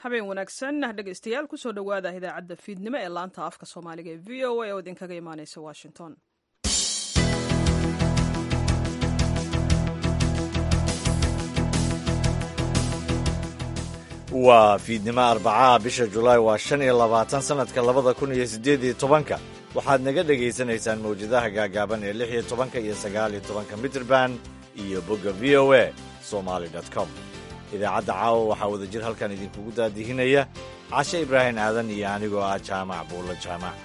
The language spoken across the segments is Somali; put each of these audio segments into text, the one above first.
habeen wanaagsan dhegaystayaal kusoo dhowaada idaacadda fiidnimo ee laanta afka soomaaliga ee v o a oo idinkaga imaaneysa washington waa fiidnimo arbacaha bisha julaay waa shan iyo labaatan sannadka labada kun iyo siddeed iyo tobanka waxaad naga dhegaysanaysaan mawjadaha gaagaaban ee lix iyo tobanka iyo sagaal iyo tobanka mitrban iyo bogga v o a somaali com idaacadda caawa waxaa wada jir halkan idinkugu daadihinaya cashe ibraahim aadan iyo anigoo ah jaamac buulla jaamac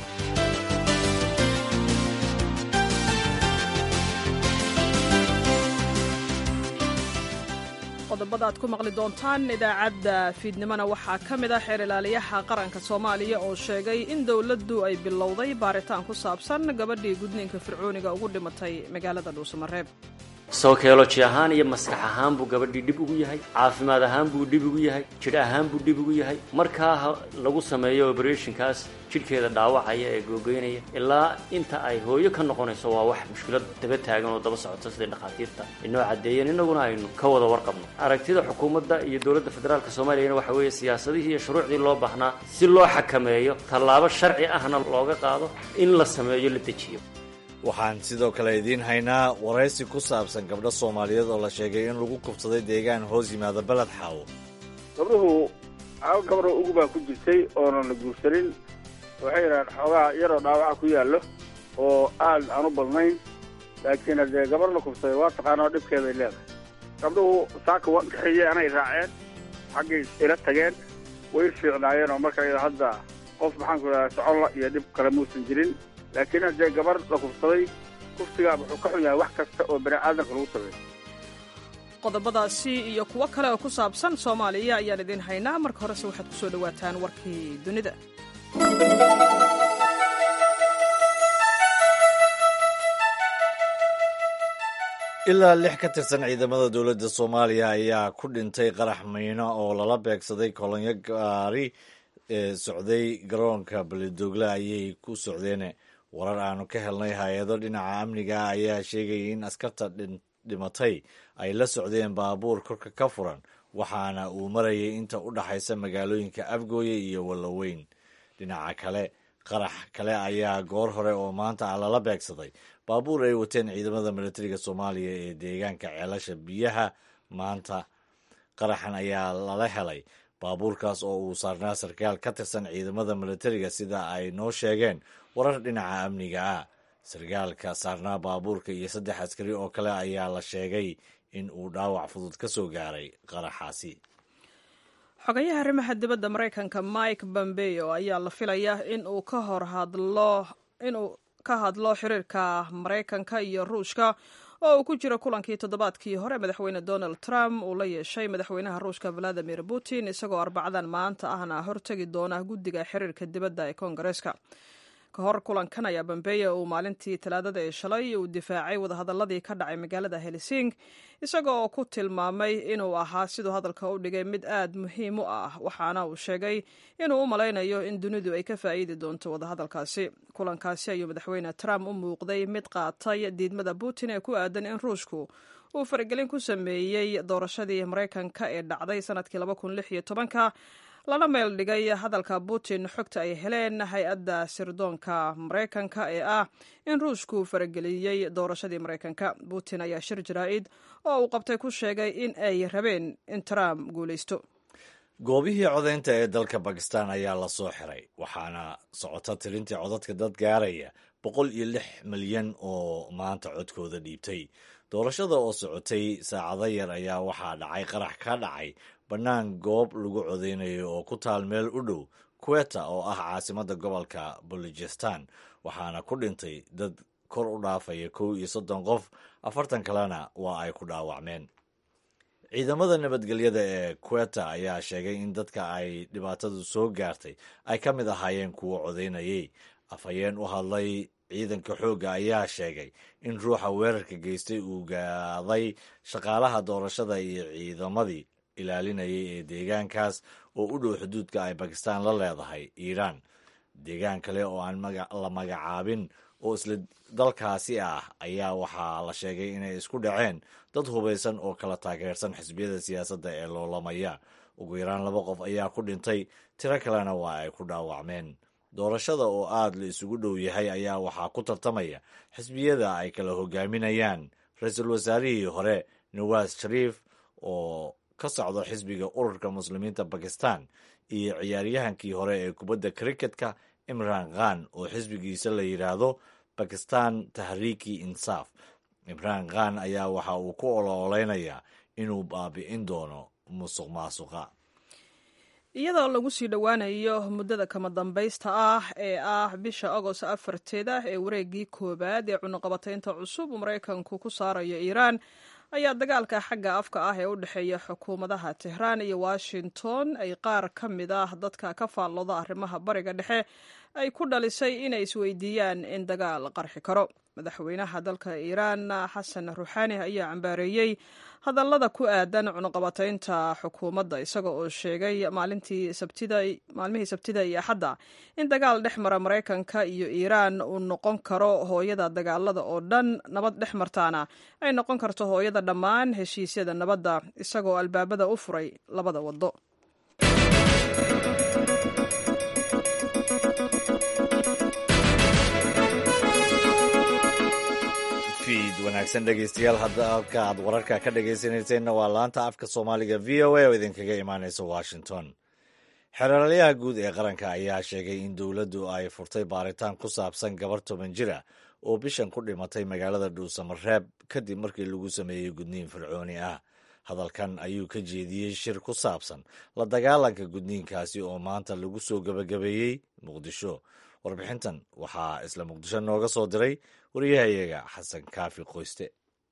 qodobada aad ku maqli doontaan idaacadda fiidnimona waxaa ka mid ah xeer ilaaliyaha qaranka soomaaliya oo sheegay in dowladdu ay bilowday baaritaan ku saabsan gabadhii gudniinka fircooniga ugu dhimatay magaalada dhuusamareeb sawkeoloji ahaan iyo maskax ahaan buu gabadhii dhib ugu yahay caafimaad ahaan buu dhib ugu yahay jidh ahaan buu dhib ugu yahay markaa lagu sameeyo oberetionkaas jidhkeeda dhaawacaya ee googeynaya ilaa inta ay hooyo ka noqonayso waa wax mushkilad daba taagan oo daba socota siday dhakhaatiirta inoo caddeeyeen innaguna aynu ka wada warqabno aragtida xukuumadda iyo dowladda federaalka soomaaliyana waxa weeye siyaasadihii iyo shuruucdii loo baahnaa si loo xakameeyo tallaabo sharci ahna looga qaado in la sameeyo la dejiyo waxaan sidoo kale idiin haynaa waraysi ku saabsan gabdho soomaaliyeed oo la sheegay in lagu kubsaday deegaan hoos yimaada beled xaawo gabdhuhu hal gabaroo ugu baa ku jirtay oonan la guursanin waxay yidhahaan xoogaa yaroo dhaawaca ku yaallo oo aad aan u badnayn laakiin haddee gabar la kubsaday waa taqaanoo dhibkeeday leedahay gabdhuhu saaka wakaxeeye anay raaceen xaggay ila tageen way fiicnaayeen oo marka iyada hadda qof maxaanku idhaha soconla iyo dhib kale muusan jirin laakiin haddee gabar la kubsaday kufsigaa wuxuu ka xun yahay wax kasta oo bani aadamka lagu sameeyo qodobadaasi iyo kuwo kale oo ku saabsan soomaaliya ayaan idiin haynaa marka horese waxaad ku soo dhowaataan warkii dunida ilaa lix ka tirsan ciidamada dowladda soomaaliya ayaa ku dhintay qarax miino oo lala beegsaday kolonyo gaari ee socday garoonka belidogle ayay ku socdeen warar aanu ka helnay hay-ado dhinaca amniga ayaa sheegayay in askarta dhimatay ay la socdeen baabuur korka ka furan waxaana uu marayay inta u dhaxaysa magaalooyinka afgooye iyo walloweyn dhinaca kale qarax kale ayaa goor hore oo maanta ah lala beegsaday baabuur ay wateen ciidamada militariga soomaaliya ee deegaanka ceelasha biyaha maanta qaraxan ayaa lala helay baabuurkaas oo uu saarnaa sarkaal ka tirsan ciidamada militariga sida ay noo sheegeen warar dhinaca amniga ah sarkaalka saarnaa baabuurka iyo saddex askari oo kale ayaa la sheegay in uu dhaawac fudud ka soo gaaray qaraxaasi xogayaha arrimaha dibadda maraykanka mike pompeo ayaa la filayaa in uu ka hor hadlo inuu ka hadlo xiriirka maraykanka iyo ruushka oo uu ku jiro kulankii toddobaadkii hore madaxweyne donald trump uu la yeeshay madaxweynaha ruushka valadimir putin isagoo arbacadan maanta ahna hortegi doona guddiga xiriirka dibadda ee koongareeska ka hor kulankan ayaa bambeya uu maalintii talaadada ee shalay uu difaacay wadahadaladii ka dhacay magaalada helsing isaga oo ku tilmaamay inuu ahaa siduu hadalka u dhigay mid aad muhiim u ah waxaana uu sheegay inuu u malaynayo in dunidu ay ka faa'iidi doonto wadahadalkaasi kulankaasi ayuu madaxweyne trump u muuqday mid qaatay diidmada putin ee ku aadan in ruushku uu faragelin ku sameeyey doorashadii maraykanka ee dhacday sanadkii ka lana meel dhigay hadalka putin xogta ay heleen hay-adda sirdoonka maraykanka ee ah in ruushku farageliyey doorashadii maraykanka putin ayaa shir jaraa'id oo uu qabtay ku sheegay in ay rabeen in trump guulaysto goobihii codaynta ee dalka bakistan ayaa la soo xiray waxaana socota tirintii codadka dad gaaraya boqol iyo lix milyan oo maanta codkooda dhiibtay doorashada oo socotay saacado yar ayaa waxaa dhacay qarax ka dhacay bannaan goob lagu codeynayo oo ku taal meel u dhow kuweta oo ah caasimadda gobolka bolojistan waxaana ku dhintay dad kor u dhaafaya kow iyo soddon qof afartan kalena waa ay ku dhaawacmeen ciidamada nabadgelyada ee kuweta ayaa sheegay in dadka ay dhibaatadu soo gaartay ay ka mid ahaayeen kuwo codeynayay afhayeen u hadlay ciidanka xoogga ayaa sheegay in ruuxa weerarka geystay uu gaaday shaqaalaha doorashada iyo ciidamadii ilaalinayay ee deegaankaas oo u dhow xuduudka ay bakistan la leedahay iiraan deegaan kale oo aan la magacaabin oo isla dalkaasi ah ayaa waxaa la sheegay inay isku dhaceen dad hubaysan oo kala taageersan xisbiyada siyaasadda ee loolamaya ugu yaraan laba qof ayaa ku dhintay tiro kalena waa ay ku dhaawacmeen doorashada oo aad la isugu dhow yahay ayaa waxaa ku tartamaya xisbiyada ay kala hogaaminayaan ra-iisul wasaarihii hore nawaas shariif oo ka socda xisbiga ururka muslimiinta bakistan iyo ciyaaryahankii hore ee kubadda kriketka imran khan oo xisbigiisa la yidhaahdo bakistan tahriiki insaaf imran khan ayaa waxa uu ku ololeynayaa inuu baabi'in doono musuq maasuqa iyadoo lagu sii dhowaanayo muddada kama dambaysta ah ee ah bisha agost afarteeda ee wareegii koowaad ee cunuqabataynta cusub uu maraykanku ku saarayo iiraan ayaa dagaalka xagga afka ah ee u dhexeeya xukuumadaha tehraan iyo washington ay qaar ka mid ah dadka ka faallooda arrimaha bariga dhexe ay ku dhalisay inay isweydiiyaan in dagaal qarxi karo madaxweynaha dalka iiraan xasan ruuxaani ayaa cambaareeyey hadallada ku aadan cunuqabataynta xukuumadda isaga oo sheegay maalmihii sabtida iyo axadda in dagaal dhex mara maraykanka iyo iiraan uu noqon karo hooyada dagaalada oo dhan nabad dhex martaana ay noqon karto hooyada dhammaan heshiisyada nabadda isagoo albaabada u furay labada waddo wanaagsan dhegeystayaal hadda halka aad wararka ka dhegeysanayseena waa laanta afka soomaaliga v o a oo idinkaga imaaneysa washington xeraalyaha guud ee qaranka ayaa sheegay in dowladdu ay furtay baaritaan ku saabsan gabar toban jira oo bishan ku dhimatay magaalada dhuusamareeb kadib markii lagu sameeyey gudniin fircooni ah hadalkan ayuu ka jeediyey shir ku saabsan la dagaalanka gudniinkaasi oo maanta lagu soo gebagabeeyey muqdisho warbixintan waxaa isla muqdisho nooga soo diray wariyahayaga xasan kaafi qoyste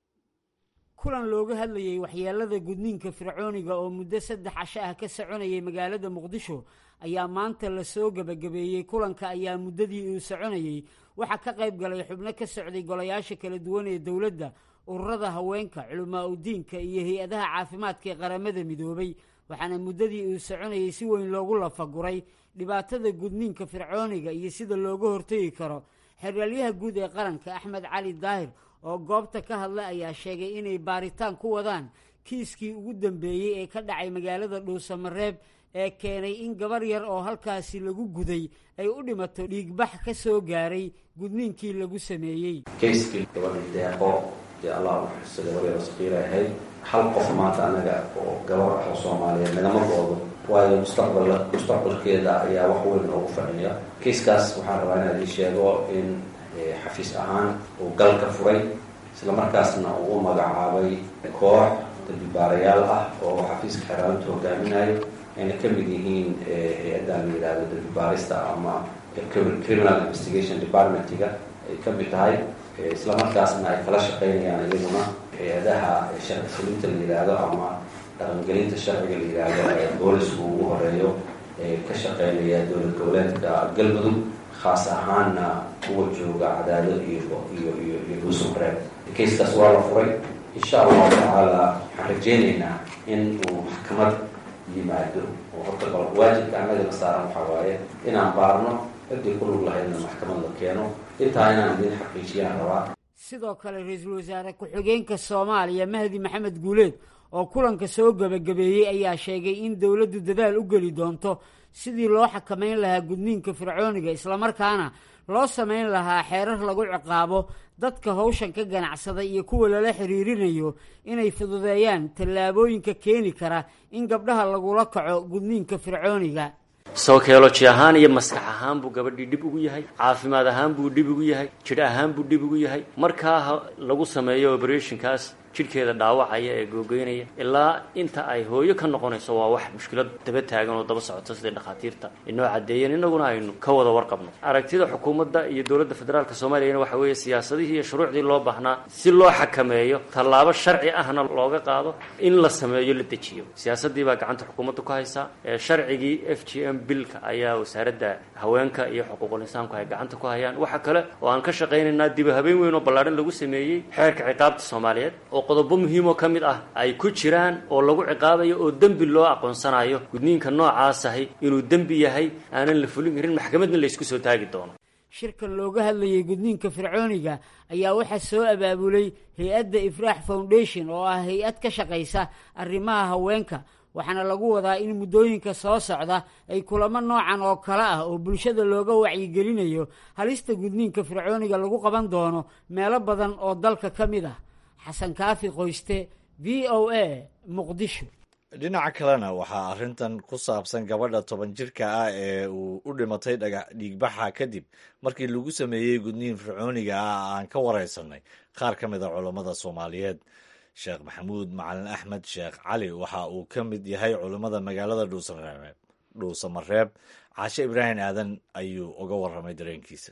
kulan looga hadlayey waxyeelada gudniinka fircooniga oo muddo saddex casho ah ka soconayay magaalada muqdisho ayaa maanta lasoo gebagabeeyey kulanka ayaa muddadii uu soconayey waxaa ka qayb galay xubno ka socday golayaasha kala duwan ee dowladda ururada haweenka culamaa udiinka iyo hay-adaha caafimaadka ee qaramada midoobay waxaana muddadii uu soconayey si weyn loogu lafaguray dhibaatada gudniinka fircooniga iyo sida looga hortegi karo xeraalyaha guud ee qaranka axmed cali daahir oo goobta ka hadlay ayaa sheegay inay baaritaan ku wadaan kiiskii ugu dambeeyey ee ka dhacay magaalada dhuusamareeb ee keenay in gabar yar oo halkaasi lagu guday ay u dhimato dhiigbax ka soo gaaray gudniinkii lagu sameeyey kayskii gabadha deeqo dee allah u xusa gabar yar oo saqiira ahayd hal qof maanta anaga oo gabar ah oo soomaaliyeed nagama goodo waayo mustaqbal mustaqbalkeeda ayaa wax weyn noogu fadhiya kayskaas waxaan rabaa inaan ii sheego in xafiis ahaan uu galka furay islamarkaasna uu u magacaabay koox dambibaarayaal ah oo xafiiska xeraalinta hogaaminayo ayna ka mid yihiin hay-addan la yidhahdo dambibaarista ama criminal investigation departmentiga ay ka mid tahay islamarkaasna ay kala shaqeynayaan iyaguna hay-adaha sharci fulinta la yidhaahdo ama dhaqangelinta sharciga la yidhaahdo ee boolisku ugu horeeyo ee ka shaqeynaya dowlad goboleedka galmudug khaas ahaanna kuwa jooga cadaado iyo iyo iyo iyo dhuusamareeb kayskaas waa la furay insha allahu tacaala waxaan rajeynaynaa in uu maxkamad yimaado oo horta bal waajibka annagana saaran waxaa waaye inaan baarno ciddii ku lug lahaydna maxkamad la keeno intaa inaan idin xaqiijiyaan rabaa sidoo kale ra-iisul wasaare ku-xigeenka soomaaliya mahdi maxamed guuleed oo kulanka soo gebagabeeyey ayaa sheegay in dowladdu dadaal u geli doonto sidii loo xakamayn lahaa gudniinka fircooniga islamarkaana loo samayn lahaa xeerar lagu ciqaabo dadka hawshan ka ganacsada iyo kuwa lala xiriirinayo inay fududeeyaan tallaabooyinka keeni kara in gabdhaha lagula kaco gudniinka fircooniga sawkeoloji ahaan iyo maskax ahaan buu gabadhii dhib ugu yahay caafimaad ahaan buu dhib ugu yahay jidh ahaan buu dhib ugu yahay markaa lagu sameeyo operationkaas jidhkeeda dhaawacaya ee googeynaya ilaa inta ay hooyo ka noqonayso waa wax mushkilad daba taagan oo daba socota sidai dhakhaatiirta inoo caddeeyeen innaguna aynu ka wada warqabno aragtida xukuumadda iyo dowladda federaalk soomaaliyana waxa weeye siyaasadihii iyo shuruucdii loo baahnaa si loo xakameeyo tallaabo sharci ahna looga qaado in la sameeyo la dejiyo siyaasaddii baa gacanta xukuumadda ku haysaa sharcigii f g m bilka ayaa wasaaradda haweenka iyo xuquuqul insaanku ay gacanta ku hayaan waxa kale oo aan ka shaqaynaynaa diba habeen weyn oo ballaadhan lagu sameeyey xeerka ciqaabta soomaaliyeed oo qodobo muhiimoo ka mid ah ay ku jiraan oo lagu ciqaabayo oo dembi loo aqoonsanayo gudniinka noocaasahi inuu dembi yahay aanan la fulin karin maxkamadna laysku soo taagi doono shirkan looga hadlayay gudniinka fircooniga ayaa waxaa soo abaabulay hay-adda ifraax foundation oo ah hay-ad ka shaqaysa arrimaha haweenka waxaana lagu wadaa in muddooyinka soo socda ay kulamo noocan oo kale ah oo bulshada looga wacyigelinayo halista gudniinka fircooniga lagu qaban doono meelo badan oo dalka ka mid ah xasan kaafi qoyste v o a muqdisho dhinaca kalena waxaa arrintan ku saabsan gabadha toban jirka ah ee uu u dhimatay dhagax dhiigbaxa kadib markii lagu sameeyey gudniin fircooniga ah aan ka wareysanay qaar ka mid a culammada soomaaliyeed sheekh maxamuud macalin axmed sheekh cali waxa uu ka mid yahay culammada magaalada dhuusamareeb dhuusamareeb caashe ibraahim aadan ayuu uga warramay dareenkiisa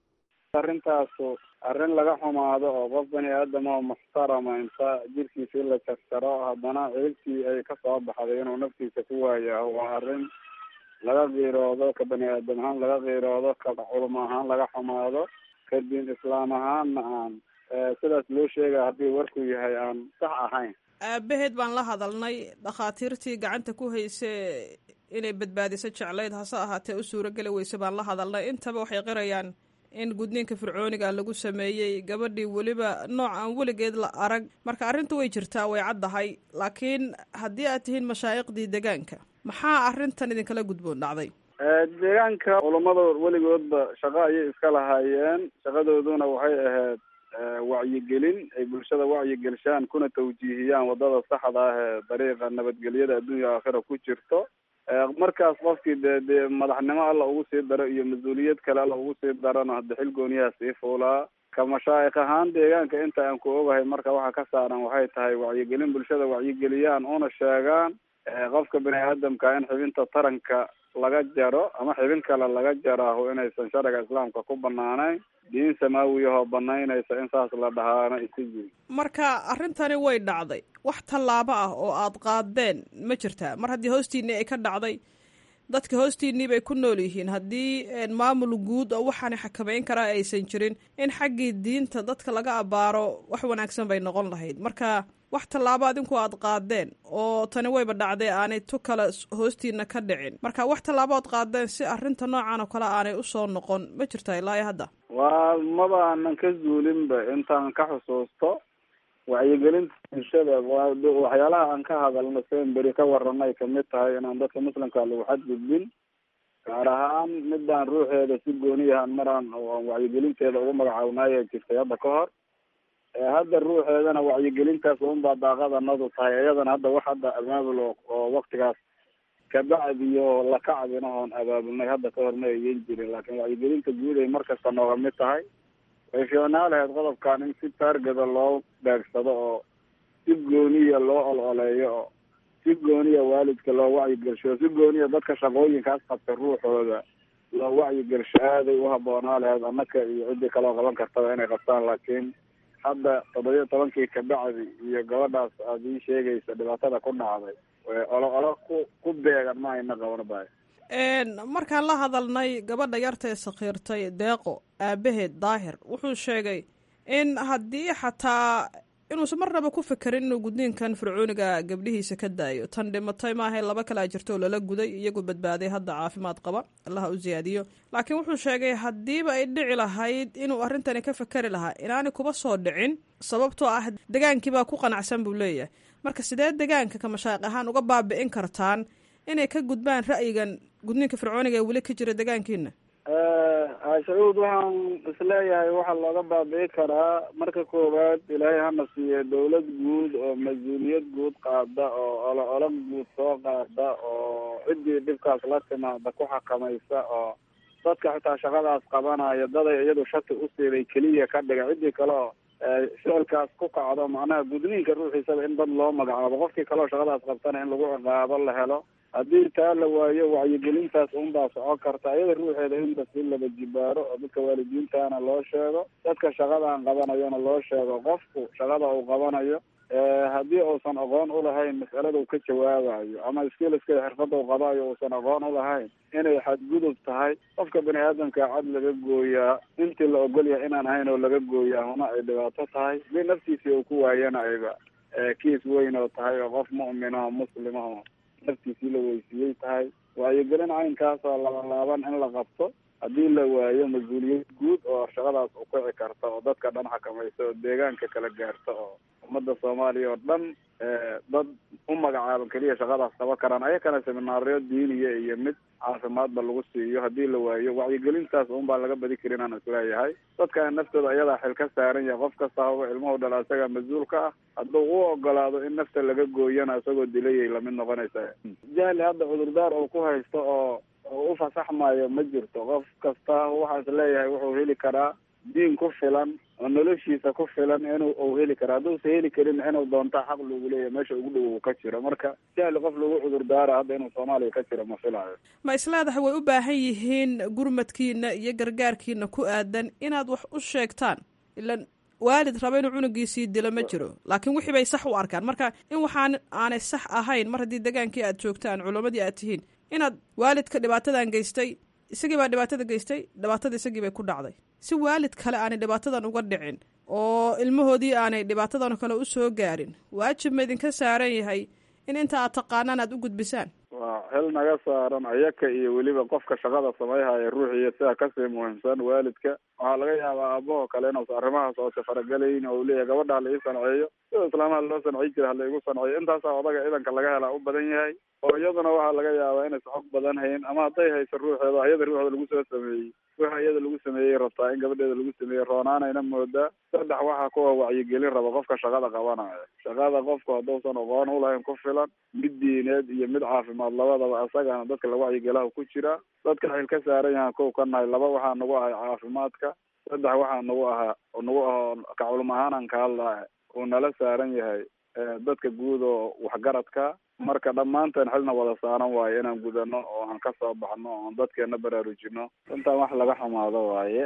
arrintaasu arrin laga xumaado oo qof bani aadam oo muxtarama inta jirkiisa in la jarjaro haddana ciribtii ay kasoo baxday inuu naftiisa ku waayaho waa arrin laga qiiroodo ka bani aadam ahaan laga qiiroodo ka culum ahaan laga xumaado ka diin islaam ahaanna aan sidaas loo sheegaya haddii warku yahay aan sax ahayn aabaheed baan la hadalnay dhakhaatiirtii gacanta ku hayse inay badbaadiso jeclayd hase ahaatee u suurageli weyse baan la hadalnay intaba waxay qirayaan in gudniinka fircooniga lagu sameeyey gabadhii weliba nooc aan weligeed la arag marka arrinta way jirtaa way caddahay laakiin haddii aad tihiin mashaa'iqdii deegaanka maxaa arrintan idinkala gudboon dhacday deegaanka culammada weligoodba shaqo ayay iska lahaayeen shaqadooduna waxay ahayd wacyigelin ay bulshada wacyigelishaan kuna tawjiihiyaan wadada saxda ah ee dariiqa nabadgelyada adduunya aakhira ku jirto markaas qofkii dee dee madaxnimo alla ugu sii daro iyo mas-uuliyad kale alla ugu sii darana hadda xil gooniyaha sii fuulaa ka mashaayikh ahaan deegaanka inta aan ku ogahay marka waxa ka saaran waxay tahay wacyigelin bulshada wacyigeliyaan una sheegaan qofka bani aadamka in xibinta taranka laga jaro ama xibin kale laga jaraaho inaysan sharciga islaamka ku banaanayn diin samaawiyahoo banaynaysa in saas la dhahaana isi jiri marka arrintani way dhacday wax tallaabo ah oo aad qaadeen ma jirtaa mar haddii hoostiinii ay ka dhacday dadka hoostiinii bay ku nool yihiin haddii maamul guud oo waxaana xakameyn karaa aysan jirin in xaggii diinta dadka laga abaaro wax wanaagsan bay noqon lahayd marka wax tallaabo adinku aad qaadeen oo tani wayba dhacday aanay tu kale hoostiina ka dhicin marka wax tallaabo aad qaadeen si arrinta noocan oo kale aanay usoo noqon ma jirta ilaa iyo hadda waa maba aanan ka zuulinba intaan ka xusuusto wacyigelinta bulshada waa waxyaalaha aan ka hadalno seen beri ka waranay kamid tahay inaan dadka muslimka lagu xadgudbin gaar ahaan midaan ruuxeeda si gooniyahan maraan aan wacyigelinteeda ugu magacaabnaaya jirtay hadda ka hor hadda ruuxeedana wacyigelintaas unbaa daaqadanadu tahay iyadana hadda wax hadda abaabul oo waktigaas kabacdiyo lakacdina oon abaabulnay hadda ka hor ma ayan jirin laakiin wacyigelinta guud ay markasta nooga mid tahay way fiicnaa lahayd qodobkan in si taargeda loo beegsado oo si gooniya loo ol-oleeyo oo si gooniya waalidka loo wacyigelsho si gooniya dadka shaqooyinkaas qabta ruuxooda loo wacyigelsho aaday u haboonaa lahayd annaka iyo ciddii kaloo qaban kartaba inay qabtaan laakiin hadda toddobiya tobankii kabacdi iyo gabadhaas aad ii sheegaysa dhibaatada ku dhacday olo olo ku ku beegan ma ayna qaban bahay markaan la hadalnay gabadha yarta ee sakhiirtay deeqo aabaheed daahir wuxuu sheegay in haddii xataa inuusan marnaba ku fekerin inuu gudniinkan fircooniga gabdhihiisa ka daayo tan dhimatay maahay laba kalaa jirto oo lala guday iyagu badbaaday hadda caafimaad qaba allaha u siyaadiyo laakiin wuxuu sheegay haddiiba ay dhici lahayd inuu arrintani ka fekeri lahaa inaanay kuba soo dhicin sababtoo ah degaankiibaa ku qanacsan buu leeyahay marka sidee degaanka ka mashaaiq ahaan uga baabi'in kartaan inay ka gudbaan ra'yigan gudniinka fircooniga ee weli ka jira degaankiina sacuud waxaan isleeyahay waxaa looga baabi'i karaa marka koowaad ilaahay hana siiye dawlad guud oo mas-uuliyad guud qaada oo olo olo guud soo qaada oo ciddii dhibkaas la timaada ku xakamaysa oo dadka xitaa shaqadaas qabanaya daday iyadu shati u siiday keliya ka dhiga ciddii kale oo ficilkaas ku kacdo macnaha gudniinka ruuxiisaba in dad loo magacaabo qofkii kaleoo shaqadaas qabtana in lagu ciqaabo la helo haddii taa la waayo wacyigelintaas unbaa socon karta iyada ruuxeeda in bas in laba jibaaro oo dadka waalidiintana loo sheego dadka shaqadan qabanayona loo sheego qofku shaqada uu qabanayo haddii uusan aqoon ulahayn mas'alada uu ka jawaabayo ama skiliska xirfada uu qabayo uusan aqoon ulahayn inay xadgudub tahay qofka bani aadamka cad laga gooyaa intii la ogol yahay inaan ahayn oo laga gooyaa huna ay dhibaato tahay hadii naftiisii uu ku waayana ayba kiis weyn oo tahay oo qof mu'mina oo muslima oo naftiisii la weysiiyey tahay wacyigelin caynkaas oo labalaaban in la qabto haddii la waayo mas-uuliyad guud oo shaqadaas u kici karta oo dadka dhan xakamaysa oo deegaanka kala gaarta oo ummadda soomaaliya oo dhan dad u magacaaban keliya shaqadaas qaban karaan ayakana seminaaryo diiniya iyo mid caafimaadba lagu siiyo haddii la waayo wacyigelintaas un baa laga badi karin aan isleeyahay dadka naftooda ayadaa xil ka saaran yahay qof kasta haba ilmuhu dhala isaga mas-uulka ah hadduu u ogolaado in nafta laga gooyana isagoo dilayay lamid noqonaysa jahli hadda cudurdaar uu ku haysto oo oo u fasaxmayo ma jirto qof kasta waxaa is leeyahay wuxuu heli karaa diin ku filan oo noloshiisa ku filan inuu uu heli karo hadduusa heli karin inuu doonta xaq lagu leeyahay meesha ugu dhow uu ka jiro marka jahli qof lagu cudurdaara hadda inuu soomaaliya ka jiro ma filayo ma isleedahay way u baahan yihiin gurmadkiina iyo gargaarkiina ku aadan inaad wax u sheegtaan ilan waalid raba inuu cunugiisii dilo ma jiro laakiin wixii bay sax u arkaan marka in waxaan aanay sax ahayn mar haddii degaankii aad joogtaan culammadii aad tihiin inaad waalidka dhibaatadan geystay isagii baa dhibaatada geystay dhibaatada isagii bay ku dhacday si waalid kale aanay dhibaatadan uga dhicin oo ilmahoodii aanay dhibaatadan kale u soo gaarin waajib ma idinka saaran yahay in inta aad taqaanaan aad u gudbisaan waa xil naga saaran ayaka iyo weliba qofka shaqada samayhaya ruuxiiyo sidaa kasii muhiimsan waalidka waxaa laga yaabaa aabahoo kale inuusa arrimahaas oose faragelayn oo uu leeyahay gabadha hala ii sanceeyo sida islaamaha loo sancey jira hala igu sanceeyo intaasaa odaga idanka laga helaa u badan yahay oo iyaduna waxaa laga yaabaa inaysa xog badan hayn ama hadday hayso ruuxeeda ayada ruuxeeda lagu soo sameeyey waxa iyada lagu sameeyey rabtaa in gabadheeda lagu sameeyey roonaanayna moodaa saddex waxaa kuwa wacyigelin raba qofka shaqada qabanaya shaqada qofku hadduusan aqoon ulahayn ku filan mid diineed iyo mid caafimaad labadaba isagana dadka la wacyigelaha ku jira dadka xil ka saaran yahaan kow ka nahay laba waxaa nagu ahay caafimaadka saddex waxaa nagu ahaa nagu ahoo ka culum ahaanan ka hadlaa uu nala saaran yahay dadka guud oo waxgaradka marka dhammaanteen xilna wada saaran waaye inaan gudano oo aan ka soo baxno oon dadkeena baraarujino runtaan wax laga xumaado waaye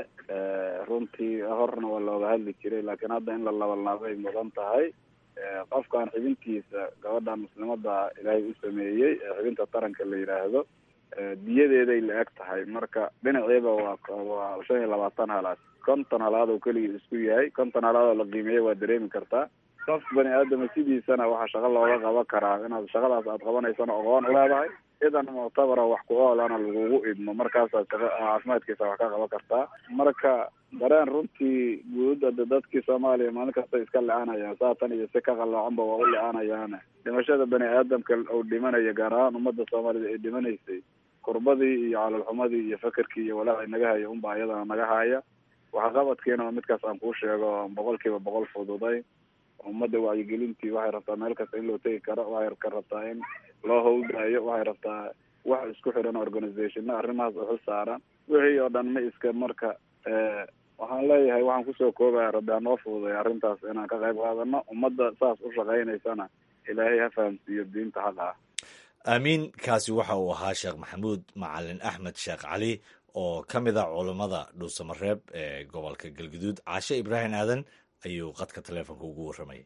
runtii horna waa looga hadli jiray laakiin hadda in la labalnaabay mudan tahay qofkan xibintiisa gabadha muslimada ilaahay u sameeyey ee xibinta taranka la yidhaahdo diyadeeday la eg tahay marka dhinaceeba waa waa shan iyo labaatan halaad konton halaad oo keligii isku yahay konton halaad oo la qiimeeya waa dareemi kartaa qof bani aadama sidiisana waxaa shaqo looga qaban karaa inaad shaqadaas aad qabanaysana aqoon uleedahay idan muctabara wax ku oolana lagugu idmo markaasaad shaqa caafimaadkiisa wax ka qaban kartaa marka dareen runtii guud ada dadkii soomaaliya maalin kasta iska le-aanayaan saatan iyo si ka qaloocanba waa u le-aanayaane dhimashada bani aadamka uu dhimanaya gaar ahaan ummadda soomaalida ay dhimanaysay kurbadii iyo calolxumadii iyo fakerkii iyo walaacii naga haya unba iyadana naga haya waxqabadkiina waa midkaas aan kuu sheego boqol kiiba boqol fududay ummadda wacyigelintii waxay rabtaa meel kasta in loo tegi karo waxay ka rabtaa in loo howlgaayo waxay rabtaa wax isku xiran organizationna arrimahaas u xil saaran wixii oo dhan ma iska marka waxaan leeyahay waxaan kusoo koobaya rabbi hanoo fududay arrintaas inaan ka qayb qaadano ummadda saas u shaqaynaysana ilaahay ha fahamsiiyo diinta xaqa ah aamiin kaasi waxa uu ahaa sheekh maxamuud macalin axmed sheekh cali oo ka mid a culammada dhuusamareeb ee gobolka galguduud caashe ibraahim aadan ayuu qadka taleefonka ugu warramayay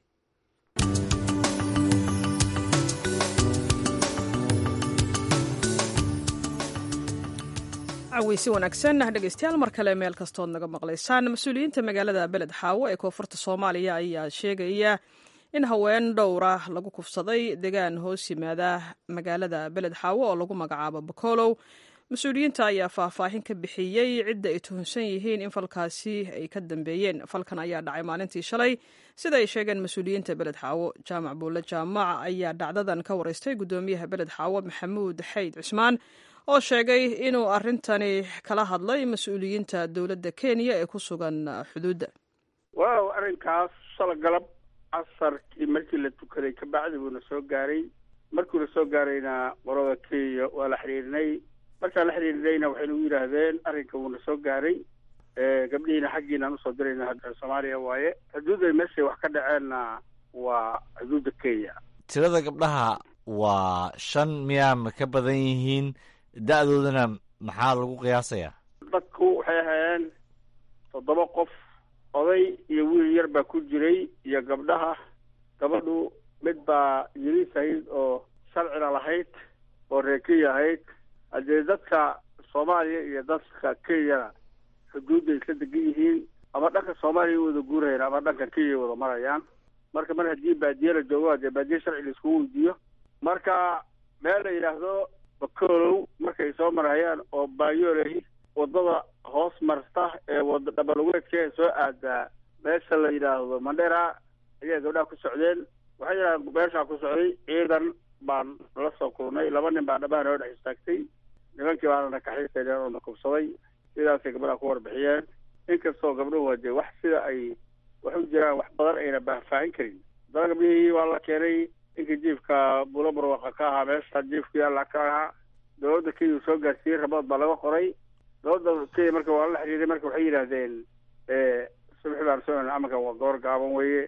caweysi wanaagsan dhegeystayaal mar kale meel kastood naga maqlaysaan mas-uuliyiinta magaalada beled xaawo ee koonfurta soomaaliya ayaa sheegaya in haween dhowra lagu kufsaday degaan hoos yimaada magaalada beled xaawo oo lagu magacaabo bokolow mas-uuliyiinta ayaa faahfaahin ka bixiyey cidda ay tuhunsan yihiin in falkaasi ay ka dambeeyeen falkan ayaa dhacay maalintii shalay sida ay sheegeen mas-uuliyiinta beled xaawo jaamac buulle jaamac ayaa dhacdadan ka wareystay guddoomiyaha beled xaawo maxamuud xayd cusmaan oo sheegay inuu arintani kala hadlay mas-uuliyiinta dowladda kenya ee ku sugan xuduudda waaw arrinkaas shala galab casarkii markii la tukaday kabacdi buuna soo gaaray markuuna soo gaarayna qorada kenya waa la xiriirinay markaan la xiriirinayna waxay nagu yidhaahdeen arrinka wuuna soo gaaray gabdhihiina xaggiinaan usoo dirayna soomaaliya waaye xuduudday meeshay wax ka dhaceenna waa xuduudda kenya tirada gabdhaha waa shan miyaa ma ka badan yihiin da-doodana maxaa lagu qiyaasayaa dadku waxay ahaayeen toddoba qof oday iyo wiil yar baa ku jiray iyo gabdhaha gabadhu mid baa yiriis ahayd oo sharcina lahayd oo reer kenya ahayd haddee dadka soomaaliya iyo dadka kenyana xuduudday isla degan yihiin ama dhanka soomaaliya wada guurayaan ama dhanka kenya wada marayaan marka mar haddii baadiye la joogo hadee baadiye sharci la iskugu weydiiyo marka meel la yidhaahdo bakolow markay soo marayaan oo baayoley wadada hoos marta ee wada dhabalugeedka ee soo aadaa meesha la yidhaahdo mandhera ayaa gabdhaha ku socdeen waxay yidhahdeen meeshaa ku socday ciidan baan la soo kulnay laba nin baa dhabaha noo dhex istaagtay nimankii baana nakaxiisayneen oo na kubsaday sidaasay gabdhaha ku warbixiyeen inkastoo gabdhuhu waa dee wax sida ay wax u jiraan wax badan ayna baahfaahin karin haddana gabdhihii waa la keenay ninkii jiifka bulo barwaqa ka ahaa meesha jiifka yaalla ka ahaa dowladda kenya soo gaarsiiyey rabood baa laga qoray dowladda kenya marka waa la xiriiray marka waxay yidhaahdeen subaxi baan soo amarkan waa goor gaaban weeye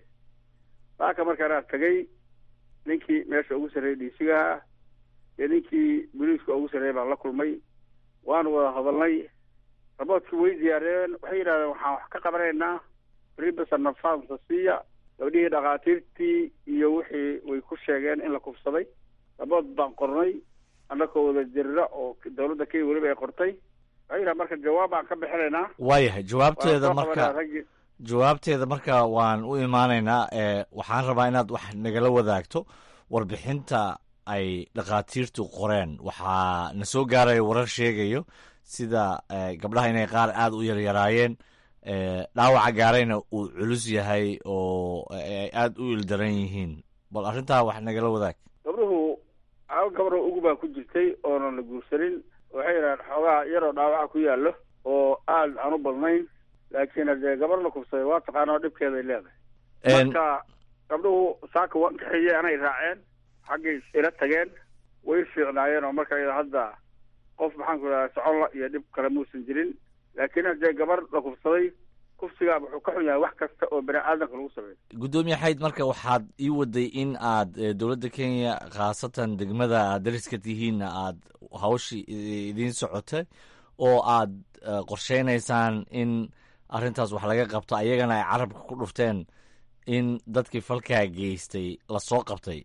saaka markaanaa tagay ninkii meesha ugu sarreeyay dhiisigaha iyo ninkii boliiska ugu sarreeyay baan la kulmay waanu wada hadalnay raboodkii way diyaariyeen waxay yidhahdeen waxaan wax ka qabanaynaa ribasa nafaansa siiya gabdhihii dhakhaatiirtii iyo wixii way ku sheegeen in la kufsaday rabood baan qornay annakoo wada jirra oo dowladda kenya weliba ay qortay waxay yidhaha marka jawaab baan ka bixinaynaa waayahay jawaabteeda Waan soo qabanaa marka raggii jawaabteeda marka waan u imaanaynaa ee waxaan rabaa inaad wax nagala wadaagto warbixinta ay dhakhaatiirtu qoreen waxaa na soo gaaraya warar sheegayo sida eh, gabdhaha inay qaar aada u yaryaraayeen eh, dhaawaca gaarayna uu culus yahay oo ay aada u ildaran yihiin bal arrintaa wax nagala wadaag gabdhuhu hal gabadho ugu baa ku jirtay oonan la guursanin waxay yidhahdeen xoogaa yaroo dhaawaca ku yaallo oo aada aan u badnayn laakiin haddee gabar la kufsaday waa taqaanoo dhibkeeday leedahay En- marka gabdhuhu saaka waan kaxeeyey anay raaceen xaggay ila tageen way fiicnaayeen oo marka iyada hadda qof maxaan ku idhahdaa socon la iyo dhib kale muusan jirin laakiin haddee gabar la kufsaday kufsigaa wuxuu ka xun yahay wax kasta oo bani aadamka lagu sameeyo gudoomiye xayd marka waxaad ii waday in aad eh, dowladda kenya khaasatan degmada aad dariska tihiinna aad hawshii i- idiin socotay oo aad eh, qorsheynaysaan in arrintaas wax laga qabto ayagana ay carabka ku dhufteen in dadkii falkaa geystay lasoo qabtay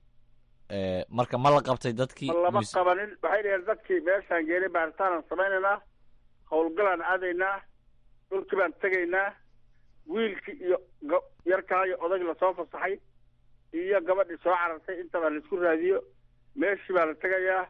Eh, marka ma la qabtay dadkii ma lama mise- qabanin waxay dhaheen dadkii meeshaan geenay baaritaanaan samaynaynaa howlgalaan aadaynaa dhulkii baan tegaynaa wiilkii iyo ga- yarkaa iyo odayg lasoo fasaxay iyo gabadhii soo carartay intaba laisku raadiyo meeshii baa la tegayaa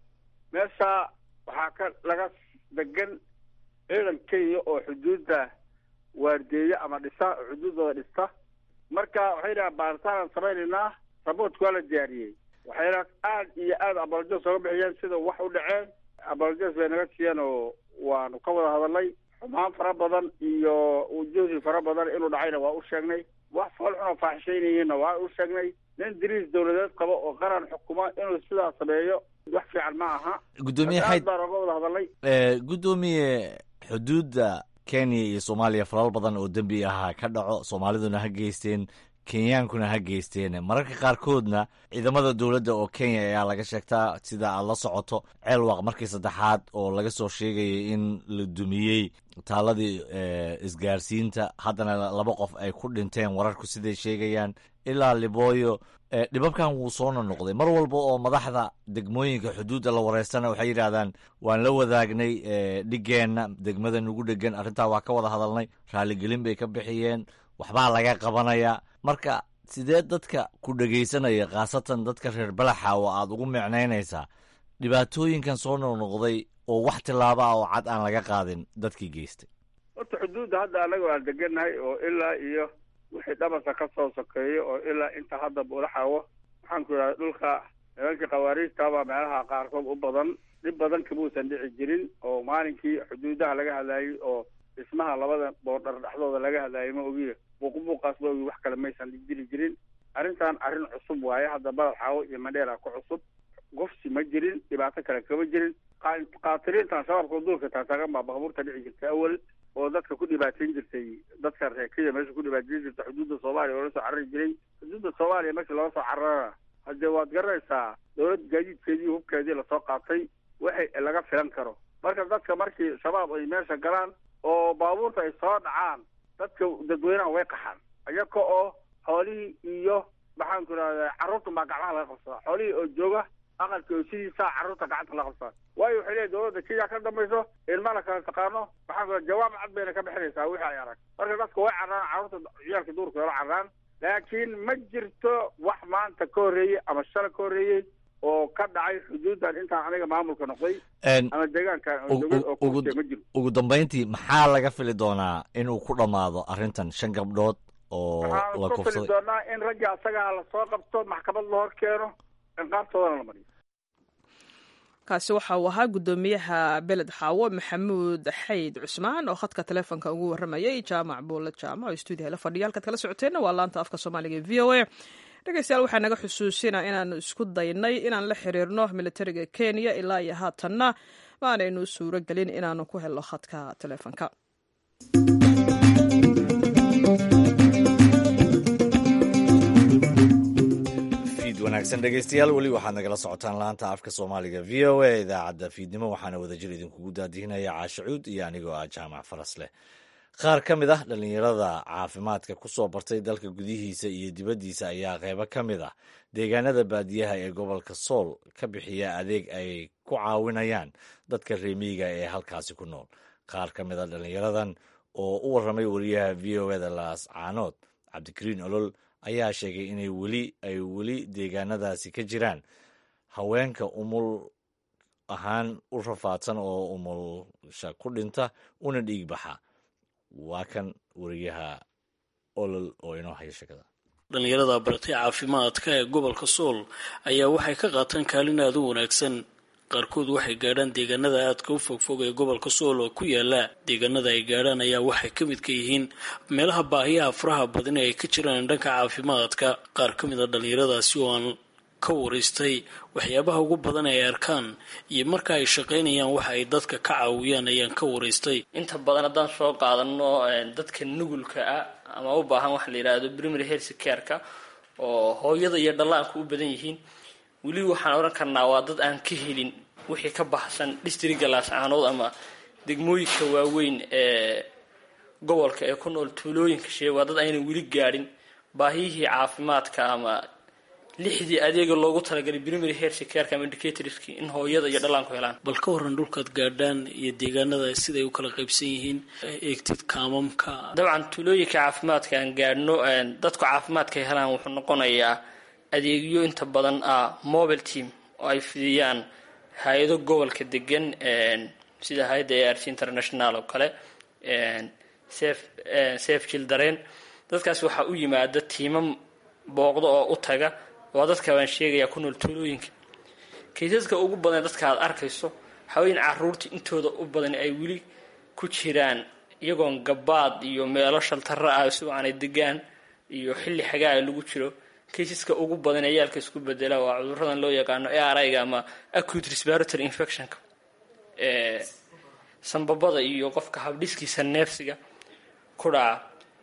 meeshaa waxaa ka laga degan ciidan kenya oo xuduudda waardeeya ama dhisa oo xuduuddooda dhista marka waxay dhahaan baaritaanaan samaynaynaa raboodka waa la diyaariyey waxayna aad iyo aad abolojos oga bixiyeen sida wax u dhaceen abolojos bay naga siiyeen oo waanu ka wada hadalnay xumaan fara badan iyo ujuhdi fara badan inuu dhacayna waa u sheegnay wax foolxun oo faaxishaynayeenna waa u sheegnay nin diriis dowladeed qabo oo qaran xukuma inuu sidaa sameeyo wax fiican ma aha gudoomiye aad xayd baan oga wada hadalnay Eh, gudoomiye xuduudda kenya iyo soomaaliya falal badan oo dembi ahaa ka dhaco soomaaliduna ha geysteen kenyaankuna ha geysteen mararka qaarkoodna ciidamada dowladda oo kenya ayaa laga sheegtaa sida aad la socoto ceelwaq markii saddexaad oo laga soo sheegayay in la dumiyey taaladii eh, isgaarsiinta haddana laba qof ay ku dhinteen wararku siday sheegayaan ilaa libooyo eh, dhibabkan wuu soo nonoqday mar walba oo madaxda degmooyinka xuduudda la wareystana waxay yidhaahdaan waan la wadaagnay eh, dhigeenna degmada nugu dhegan arrintaa waa ka wada hadalnay raaligelin bay ka bixiyeen waxbaa laga qabanaya marka sidee dadka ku dhegaysanaya khaasatan dadka reer balaxa oo aad ugu micnaynaysaa dhibaatooyinkan soo noqnoqday oo wax tillaaba ah oo cad aan laga qaadin dadkii geystay horta xuduudda hadda anaga aan degannahay oo ilaa iyo wixii dhabarka ka soo sokeeyo oo ilaa inta hadda buulaxaawo waxaan ku idhahda dhulka nimankii khawaariijtabaa meelaha qaarkood u badan dhib badan kamuusan dhici jirin oo maalinkii xuduudaha laga hadlaayey oo dhismaha labada boordhar dhexdooda laga hadlaayay ma ogiye buuqbuuqaas ma ogi wax kale maysan jiri jirin arrintan arrin cusub waaye hadda badal xaawo iyo mandheera ku cusub gofsi ma jirin dhibaato kale kama jirin qa- qaatiliintan shabaabka duulka taataagan baa baabuurta dhici jirtay awal oo dadka ku dhibaateyn jirtay dadka reer kenya meesha ku dhibaateyn jirtay xuduudda soomaaliya oo la soo carari jiray xuduudda soomaaliya meesha looga soo cararana haddee waad garanaysaa dowlad gaadiidkeedii hubkeedii lasoo qaatay waxay laga filan karo marka dadka markii shabaab ay meesha galaan oo baabuurta ay soo dhacaan dadka dadweynaha way qaxaan iyaga oo xoolihii iyo maxaan ku idhahda carruurta baa gacmaha laga qabsadaa xoolihii oo jooga aqalka oo sidiisaa carruurta gacanta laga qabsadaa waayo waxay leeyihin dowladda kenya ka dambayso ilmana kala taqaano maxaan ku idhahda jawaab cad bayna ka bixinaysaa wixii ay arag marka dadka way carraan carruurta ciyaalka duurka wala carraan laakiin ma jirto wax maanta ka horreeyey ama shala ka horreeyey oo ka dhacay xuduuddan intaan aniga maamulka noqday En, ama deegaankan oo ugu- dowlad oo ugu- kursiya ma jiro ugu dambayntii maxaa laga fili doonaa inuu ku dhammaado arrintan shan gabdhood oo waxaan la ku fili kufsaday doonaa in ragga asagaa lasoo qabto maxkamad la hor keeno ciqaabtoodana la mariyo kaasi waxa uu ahaa guddoomiyaha beled xaawo maxamuud xayd cusmaan oo khadka taleefonka ugu waramayay jaamac buulle jaamac oo stuudiyaha la fadhiya halkaad kala socoteenna waa laanta afka soomaaliga ee v o a dhegeystayaal waxaa naga xusuusina inaanu isku daynay inaan la xiriirno militariga kenya ilaa iyo haatanna maanaynu suuro gelin inaanu ku helno khadka taleefonka fiid wanaagsan dhegeystayaal weli waxaad nagala socotaan laanta afka soomaaliga v o a idaacadda fiidnimo waxaana wadajir idinkugu daadihinaya caashacuud iyo anigoo ah jaamac faras leh qaar ka mid ah dhallinyarada caafimaadka ku soo bartay dalka gudihiisa iyo dibaddiisa ayaa qeybo ka mid ah deegaanada baadiyaha ee gobolka sool ka bixiya adeeg ay ku caawinayaan dadka reemiyiga ee halkaasi ku nool qaar ka mid a dhallinyaradan oo u warramay wariyaha v o eda laas caanood cabdikariin olol ayaa sheegay inay weli ay weli deegaanadaasi ka jiraan haweenka umul ahaan u rafaadsan oo umulsha ku dhinta una dhiig baxa waa kan wariyaha olol oo inoo haya sheekada dhallinyarada baratay caafimaadka ee gobolka sool ayaa waxay ka qaataan kaalin aada u wanaagsan qaarkood waxay gaadhaan deegaanada aadka u fogfog ee gobolka sool oo ku yaala deegaanada ay gaadhaan ayaa waxay ka mid ka yihiin meelaha baahiyaha faraha badan ee ay ka jiraan dhanka caafimaadka qaar ka mid a dhallinyaradaasi oo aan ka waraystay waxyaabaha ugu badan ee ay arkaan iyo marka ay shaqaynayaan waxa ay dadka ka caawiyaan ayaan ka waraystay inta badan haddaan soo qaadano dadka nugulka ah ama u baahan waxa la yidhaahdo primary health careka oo hooyada iyo dhallaanku u badan yihiin weli waxaan odhan karnaa waa dad aan ka helin wixii ka baxsan districga laascaanood ama degmooyinka waaweyn ee gobolka ee ku nool tuulooyinka shee waa dad aynan weli gaadhin baahiyihii caafimaadka ama lixdii adeega loogu talagalay primary health careka ama indicatorski in hooyada iyo dhallaanku helaan bal ka waran dhulkaad gaadhaan iyo deegaanada siday u kala qaybsan yihiin eegtid kaamamka dabcan tuulooyinka caafimaadka aan gaadhno dadku caafimaadka ay helaan wuxuu noqonayaa adeegyo inta badan ah mobile team oo ay fidiyaan hay-ado gobolka degan sida hay-adda a r c international oo kale safe children dadkaas waxaa u yimaada tiimam booqdo oo u taga waa dadka baan sheegayaa ku nool tuulooyinka kaysaska ugu badan dadka aad arkayso haween caruurta intooda u badan ay weli ku jiraan iyagoon gabaad iyo meelo shaltaro ah si aanay degaan iyo xilli xagaa lagu jiro kaysaska ugu badan ee yaalka isku bedela waa cuduradan loo yaqaano arga ama acute respiratory infectionka ee sambabada iyo qofka habdhiskiisa neefsiga ku dhaca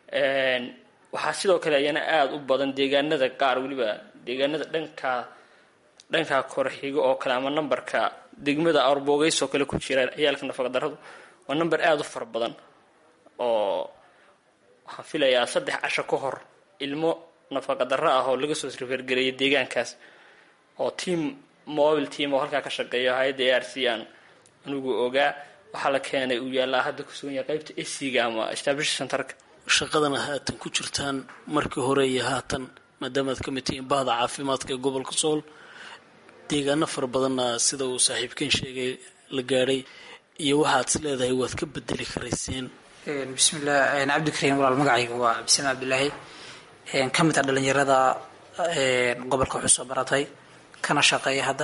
waxaa sidoo kale ayana aada u badan deegaanada qaar weliba deegaanada dhanka dhanka korxigo oo kale ama nambarka degmada arboogeys oo kale ku jira ciyaalka nafaqadarradu waa namber aada u fara badan oo waxaan filayaa saddex casho ka hor ilmo nafaqadarro ah oo laga soo srifergareeyay deegaankaas oo team mobile team oo halkaa ka shaqeeya hay-adda a r c aan anigu ogaa waxaa la keenay uu yaallaa hadda ku sugan yahay qaybta esiga ama establish centerka shaqadana haatan ku jirtaan markii hore iyo haatan maadaamaad ka mid tihiin bahda caafimaadka ee gobolka sool deegaano fara badanna sida uu saaxiibkeen sheegay la gaadhay iyo waxaad is leedahay waad ka bedeli karayseen bismillah cabdikariim walaal magacayga waa cabdisame cabdilaahi ka mid a dhalinyarada gobolka wuxuu soo baratay kana shaqeeya hadda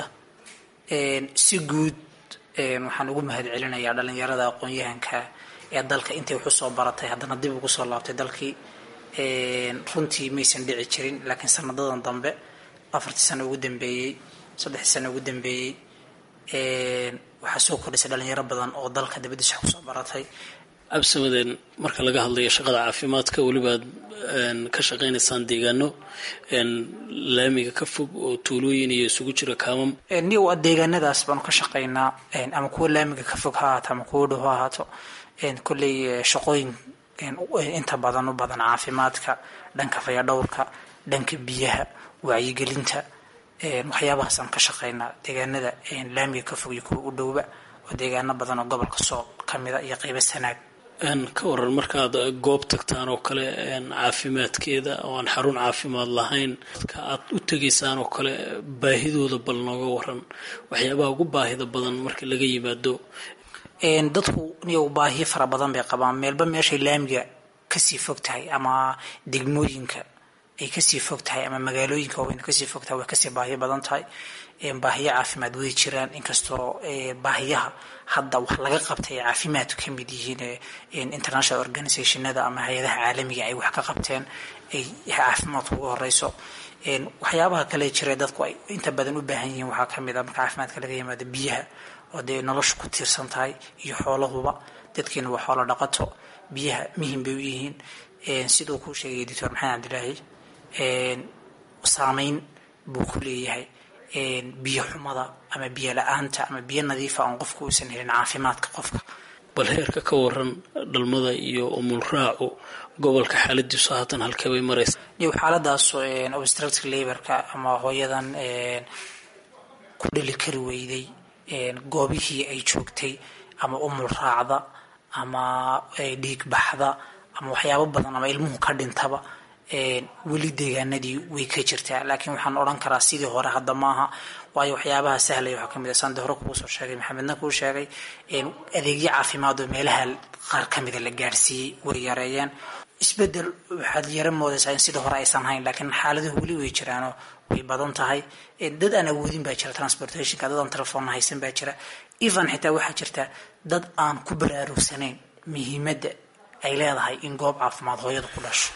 si guud waxaan ugu mahad celinayaa dhalinyarada aqoon-yahanka ee dalka intay wuxuu soo baratay haddana dib ugu soo laabtay dalkii runtii maysan dhici jirin laakiin sanadadan dambe afartii sano ugu dambeeyey saddexdii sano ugu dambeeyey waxaa soo kordhisay dhalinyaro badan oo dalka dabadiisa wax kusoo baratay absamadeen marka laga hadlayo shaqada caafimaadka welibaad ka shaqaynaysaan deegaano laamiga ka fog oo tuulooyin iyo isugu jira kaamam niw deegaanadaas baanu ka shaqaynaa ama kuwa laamiga ka fog ha ahaato ama kuwa dhow ha ahaato kolley shaqooyin inta badan u badan caafimaadka dhanka fayadhowrka dhanka biyaha wacyigelinta waxyaabahaasaan ka shaqaynaa deegaanada laamiga ka fog iyo kuwa u dhowba oo deegaano badan oo gobolka sool ka mida iyo qeybo sanaag ka waran markaad goob tagtaan oo kale caafimaadkeeda oo aan xarun caafimaad lahayn dadka aad u tegaysaan oo kale baahidooda bal nooga waran waxyaabaha ugu baahida badan marka laga yimaado dadku niyow baahiyo fara badan bay qabaan meelba meeshay laamiga kasii fog tahay ama degmooyinka ay kasii fog tahay ama magaalooyinka waaweyn kasii fog tahay way kasii baahiyo badan tahay baahiyo caafimaad way jiraan inkastoo baahiyaha hadda wax laga qabtay ay caafimaadku ka mid yihiin international organizationada ama hay-adaha caalamiga ay wax ka qabteen ay caafimaadku uga horeyso waxyaabaha kale jira dadku ay inta badan u baahan yihiin waxaa kamid a marka caafimaadka laga yimaado biyaha oo dee nolosha ku tiirsan tahay iyo xoolahuba dadkiina waa xoolo dhaqato biyaha muhim bay u yihiin siduu kuu sheegay doctor maxamed cabdilaahi saameyn buu ku leeyahay biyo xumada ama biyo la-aanta ama biyo nadiifa oon qofku uusan helin caafimaadka qofka bal heerka ka waran dhalmada iyo umulraacu gobolka xaaladiisu haatan halkee bay maraysa iyo xaaladaas obstructive laborka ama hooyadan ku dhali kari weyday goobihii ay joogtay ama umul raacda ama dhiig baxda ama waxyaabo badan ama ilmuhu ka dhintaba weli deegaanadii way ka jirtaa laakiin waxaan odhan karaa sidii hore hadda maaha waayo waxyaabaha sahlaya waxaa kamid a sande hore kuu soo sheegay maxamedna kuu sheegay adeegyo caafimaad oo meelaha qaar kamida la gaarsiiyey way yareeyeen isbedel waxaad yara moodaysaa in sidii hore aysan hayn laakiin xaaladuhu weli way jiraanoo way badan tahay dad aan awoodin baa jira transportationka dad aan telefoonna haysan baa jira even xitaa waxaa jirta dad aan ku baraarugsanayn muhiimadda ay leedahay in goob caafimaad hooyada ku dhasho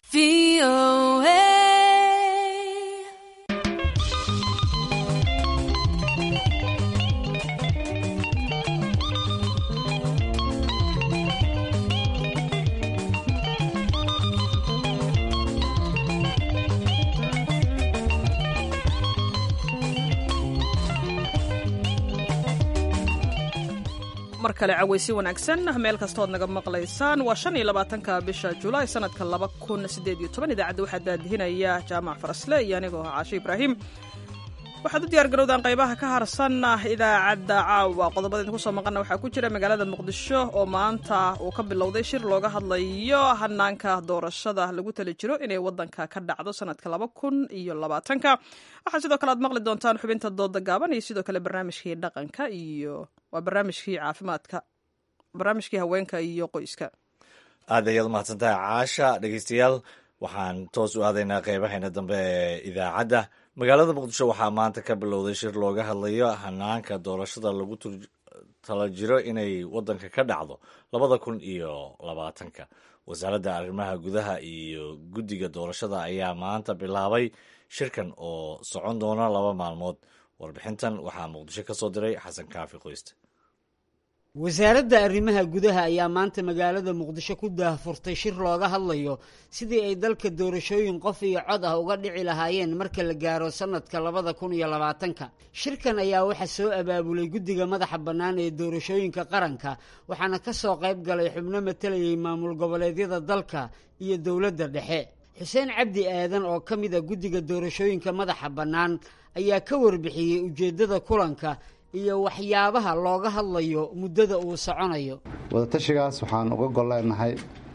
mar kale cawaysi wanaagsan meel kastood naga maqlaysaan waa shan iyo labaatanka bisha julaay sanadka laba kun sideed iyo toban idaacadda waxaa daadihinaya jaamac farasle iyo anigoo ah caashe ibraahim waxaad u diyaar garowdaan qaybaha ka harsan idaacadda caawa qodobada idinku soo maqana waxaa ku jira magaalada muqdisho oo maanta uu ka bilowday shir looga hadlayo hanaanka doorashada lagu tali jiro inay wadanka ka dhacdo sanadka laba kun iyo labaatanka waxaa sidoo kale aad maqli doontaan xubinta dooda gaaban iyo sidoo kale barnaamijkii dhaqanka iyo waa barnaamijkii caafimaadka barnaamijkii haweenka iyo qoyska aad ayaad umahadsantahay caasha dhegeystayaal waxaan toos u aadaynaa qeybaheena dambe ee idaacadda magaalada muqdisho waxaa maanta ka bilowday shir looga hadlayo hanaanka doorashada lagu tala jiro inay wadanka ka dhacdo labada kun iyo labaatanka wasaaradda arrimaha gudaha iyo guddiga doorashada ayaa maanta bilaabay shirkan oo socon doona laba maalmood warbixintan waxaa muqdisho ka soo diray xasan kaafi qoyste wasaaradda arrimaha gudaha ayaa maanta magaalada muqdisho ku daahfurtay shir looga hadlayo sidii ay dalka doorashooyin qof iyo cod ah uga dhici lahaayeen marka la gaaro sanadka labada kun iyo labaatanka shirkan ayaa waxaa soo abaabulay guddiga madaxa bannaan ee doorashooyinka qaranka waxaana ka soo qayb galay xubno matalayay maamul goboleedyada dalka iyo dowladda dhexe xuseen cabdi aadan oo ka mid a guddiga doorashooyinka madaxa bannaan ayaa ka warbixiyey ujeeddada kulanka iyo waxyaabaha looga hadlayo muddada uu soconayo wadatashigaas waxaan uga golleenahay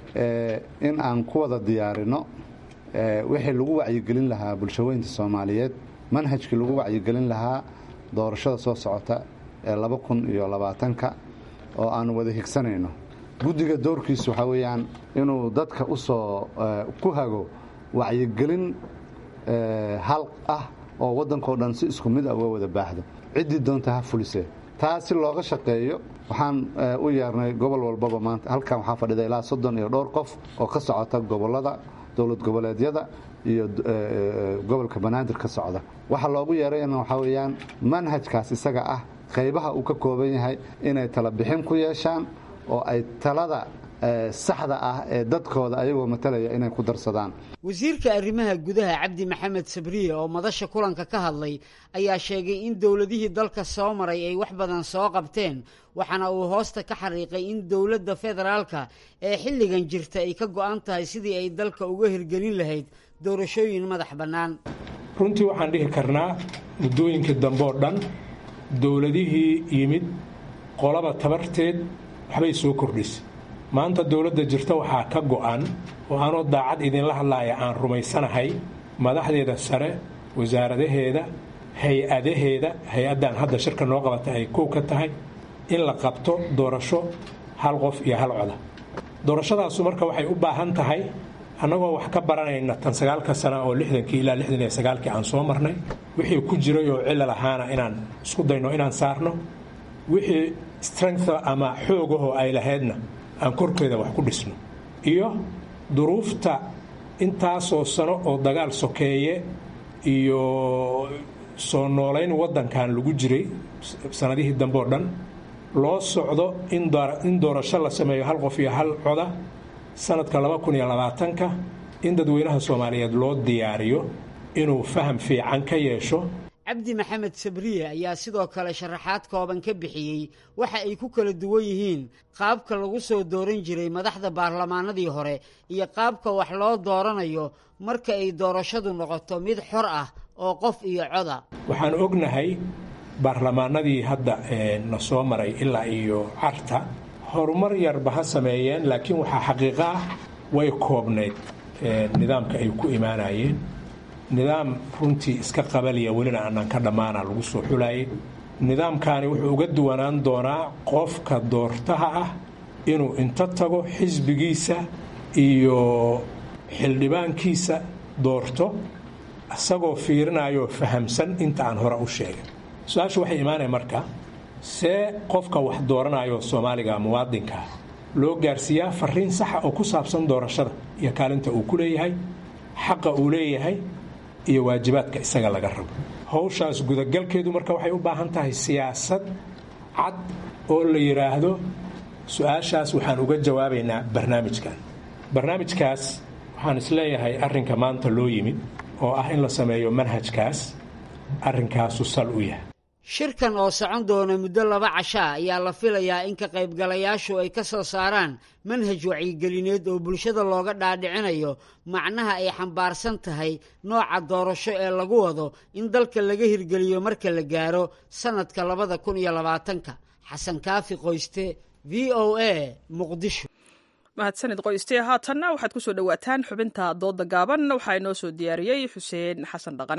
in aan ku wada diyaarino wixii lagu wacyigelin lahaa bulshaweynta soomaaliyeed manhajkii lagu wacyigelin lahaa doorashada soo socota ee laba kun iyo labaatanka oo aan wada higsanayno guddiga doorkiisu waxaa weeyaan inuu dadka u soo ku hago wacyigelin hal ah oo waddankao dhan si isku mid a uga wada baahdo ciddii doonta ha fulisee taa si looga shaqeeyo waxaan u yeernay gobol walbaba maanta halkan waxaa fadhida ilaa soddon iyo dhowr qof oo ka socota gobollada dowlad goboleedyada iyo gobolka banaadir ka socda waxa loogu yeerayna waxaa weeyaan manhajkaas isaga ah qaybaha uu ka kooban yahay inay tala bixin ku yeeshaan oo ay talada saxda ah ee dadkooda ayagoo matalaya inay ku darsadaan wasiirka arrimaha gudaha cabdi maxamed sabriye oo madasha kulanka ka hadlay ayaa sheegay in dowladihii dalka soo maray ay wax badan soo qabteen waxaana uu hoosta ka xariiqay in dowladda federaalka ee xilligan jirta ay ka go'an tahay sidii ay dalka uga hirgelin lahayd doorashooyin madax bannaan runtii waxaan dhihi karnaa muddooyinkii dambe oo dhan dowladihii yimid qolaba tabarteed waxbay soo kordhisay maanta dowladda jirta waxaa ka go-an oo aanoo daacad idinla hadlaaya aan rumaysanahay madaxdeeda sare wasaaradaheeda hay-adaheeda hay-addan hadda shirka noo qabata ay kow ka tahay in la qabto doorasho hal qof iyo hal coda doorashadaasu marka waxay u baahan tahay annagoo wax ka baranayna tan sagaalka sana oo lixdankii ilaa lixdan iyo sagaalkii aan soo marnay wixii ku jiray oo cilal ahaana inaan isku dayno inaan saarno wixii strength ama xoogahoo ay lahaydna aan korkeeda wax ku dhisno iyo duruufta intaasoo sano oo dagaal sokeeye iyo soo noolayn waddankan lagu jiray sanadihii dambe oo dhan loo socdo in doorasho la sameeyo hal qof iyo hal coda sanadka laba kun iyo labaatanka in dadweynaha soomaaliyeed loo diyaariyo inuu faham fiican ka yeesho cabdi maxamed sabriye ayaa sidoo kale sharaxaad kooban ka bixiyey waxa ay ku kala duwan yihiin qaabka lagu soo dooran jiray madaxda baarlamaanadii hore iyo qaabka wax loo dooranayo marka ay doorashadu noqoto mid xor ah oo qof iyo coda waxaan ognahay baarlamaanadii hadda na soo maray ilaa iyo carta horumar yarba ha sameeyeen laakiin waxaa xaqiiqo ah way koobnayd nidaamka ay ku imaanayeen nidaam runtii iska qabaliya welina aanan ka dhammaana lagu soo xulayay nidaamkaani wuxuu uga duwanaan doonaa qofka doortaha ah inuu inta tago xisbigiisa iyo xildhibaankiisa doorto isagoo fiirinayoo fahamsan inta aan hore u sheegay su-aashu waxay imaanaya marka see qofka wax dooranayo soomaaliga muwaadinka loo gaarsiiyaa fariin saxa oo ku saabsan doorashada iyo kaalinta uu ku leeyahay xaqa uu leeyahay iyo waajibaadka isaga laga rabo howshaas gudagalkeedu marka waxay u baahan tahay siyaasad cad oo la yidhaahdo su-aashaas waxaan uga jawaabaynaa barnaamijkan barnaamijkaas waxaan isleeyahay arrinka maanta loo yimid oo ah in la sameeyo manhajkaas arrinkaasu sal u yahay shirkan oo socon doona muddo laba cashaa ayaa la filayaa in ka qaybgalayaashu ay ka soo saaraan manhaj wacyigelineed oo bulshada looga dhaadhicinayo macnaha ay xambaarsan tahay nooca doorasho ee lagu wado in dalka laga hirgeliyo marka la gaaro sannadka labada kun iyo labaatanka xasan kaafi qoyste v o a muqdisho mahadsanid qoyste haatanna waxaad ku soo dhowaataan xubinta dooda gaaban waxaa inoo soo diyaariyey xuseen xasan dhaqane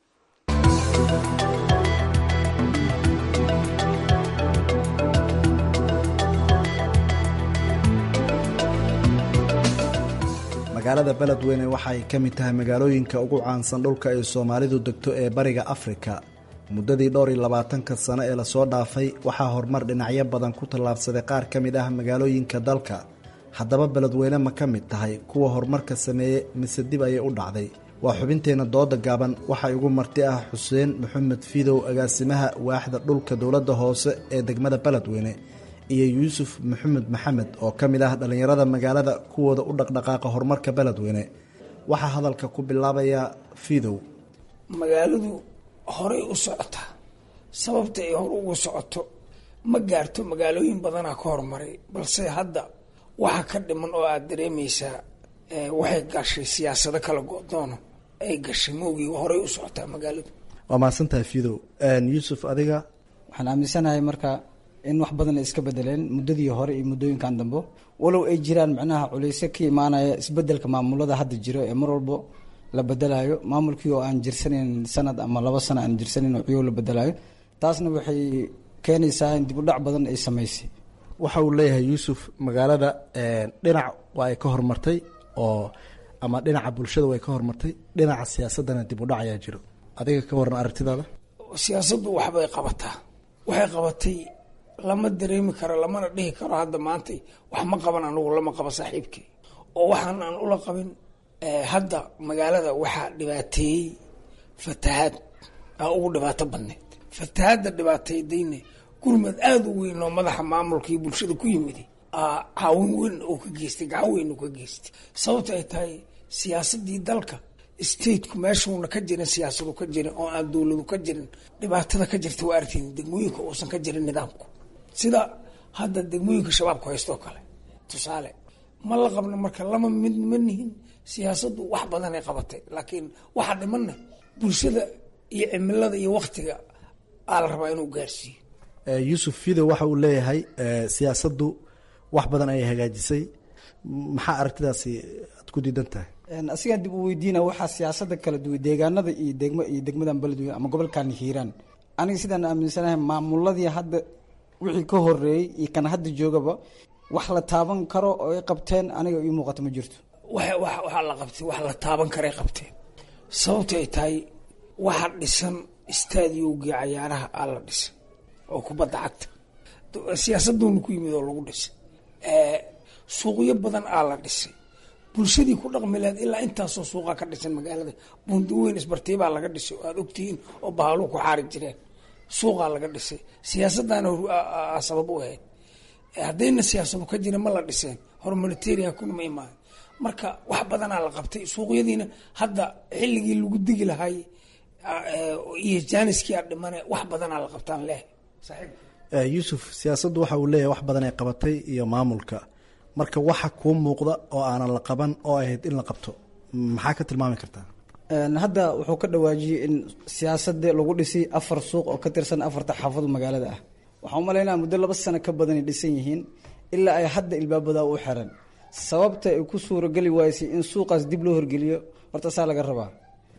magaalada beledweyne waxay ka mid tahay magaalooyinka ugu caansan dhulka ay soomaalidu degto ee bariga afrika muddadii dhowr iyo labaatanka sano ee lasoo dhaafay waxaa horumar dhinacyo badan ku tallaabsaday qaar ka mid ah magaalooyinka dalka haddaba beledweyne ma ka mid tahay kuwa horumarka sameeyey mise dib ayay u dhacday waa xubinteenna dooda gaaban waxaa igu marti ah xuseen maxamed fidow agaasimaha waaxda dhulka dowladda hoose ee degmada beledweyne iyo yuusuf maxamed maxamed oo ka mid ah dhallinyarada magaalada kuwooda u dhaqdhaqaaqa horumarka beledweyne waxaa hadalka ku bilaabaya fidow magaaladu horay u socotaa sababta ay hor ugu socoto ma gaarto magaalooyin badanaa ka horumaray balse hadda waxa ka dhiman oo aada dareemaysaa waxay gashay siyaasado kala go-doono ay gashay moogii horay u socotaa magaaladu waa mahadsantahay fidow yuusuf adiga waxaan aaminsanahay marka in wax badan ay iska bedeleen muddadii hore iyo muddooyinkan dambe walow ay jiraan macnaha culeysyo ka imaanaya isbedelka maamulada hadda jiro ee mar walbo la bedelayo maamulkii oo aan jirsanayn sanad ama laba sano aan jirsanayn oo ciyoo la bedelayo taasna waxay keenaysaa in dib u dhac badan ay samaysay waxa uu leeyahay yuusuf magaalada dhinac waa ay ka horumartay oo ama dhinaca bulshada way ka horumartay dhinaca siyaasadana dib u dhac ayaa jiro adiga ka waran aragtidaada siyaasaddu waxbay qabataa waxay qabatay lama dareemi karo lamana dhihi karo hadda maanta wax ma qaban anugu lama qabo saaxiibkii oo waxaan aan ula qabin hadda magaalada waxaa dhibaateeyey fatahaad aa ugu dhibaato badneyd fatahaadda dhibaateydayne gurmad aada u weyn oo madaxa maamulka iyo bulshada ku yimid caawin weyn oo ka geystay gacan weyn oo ka geystay sababta ay tahay siyaasadii dalka stateku meeshuuna ka jirin siyaasadu ka jirin oo aan dowladu ka jirin dhibaatada ka jirta waa artiin degmooyinka uusan ka jirin nidaamku sida hadda degmooyinka shabaabku haysto kale tusaale ma la qabno marka lama mid ma nihin siyaasaddu wax badanay qabatay laakiin waxaa dhimanna bulshada iyo cimilada iyo waktiga aa la rabaa inuu gaarsiiyo yuusuf fido waxa uu leeyahay siyaasaddu wax badan ayay hagaajisay maxaa aragtidaasi aad ku diidan tahay asigaan dib u weydiina waxaa siyaasada kala duwan deegaanada iyo degmo iyo degmadan beledweyne ama gobolkan hiiraan aniga sidaan aaminsanahay maamuladii hadda wixii ka horeeyey iyo kan hadda joogaba wax la taaban karo oo ay qabteen aniga ii muuqato ma jirto waxaa la qabtay wax la taaban karay qabteen sababta ay tahay waxa dhisan istaadiyowgii cayaaraha aa la dhisay oo kubadda cagta siyaasaduuna ku yimid oo lagu dhisay suuqyo badan aa la dhisay bulshadii ku dhaqmi lahayd ilaa intaasoo suuqa ka dhisan magaalada bundaweyn isbartiibaa laga dhisay oo aada ogtihiin oo bahaaluu ku xaari jireen suuqaa laga dhisay siyaasadaana sabab u ahayd haddayna siyaasado ka jira ma la dhiseen hormonitarian kuna ma imaan marka wax badanaa la qabtay suuqyadiina hadda xilligii lagu digi lahay iyo jaaniskii a dhimane wax badanaa la qabtaan leh yuusuf siyaasaddu waxa uu leeyahay wax badan ay qabatay iyo maamulka marka waxa kuu muuqda oo aanan la qaban oo ahayd in la qabto maxaa ka tilmaami kartaa hadda wuxuu ka dhawaajiyey in siyaasada lagu dhisay afar suuq oo ka tirsan afarta xaafado magaalada ah waxaan umalaynaa muddo laba sano ka badanay dhisan yihiin ilaa ay hadda ilbaabada u xiran sababta ay ku suurageli waysay in suuqaas dib loo horgeliyo horta saa laga rabaa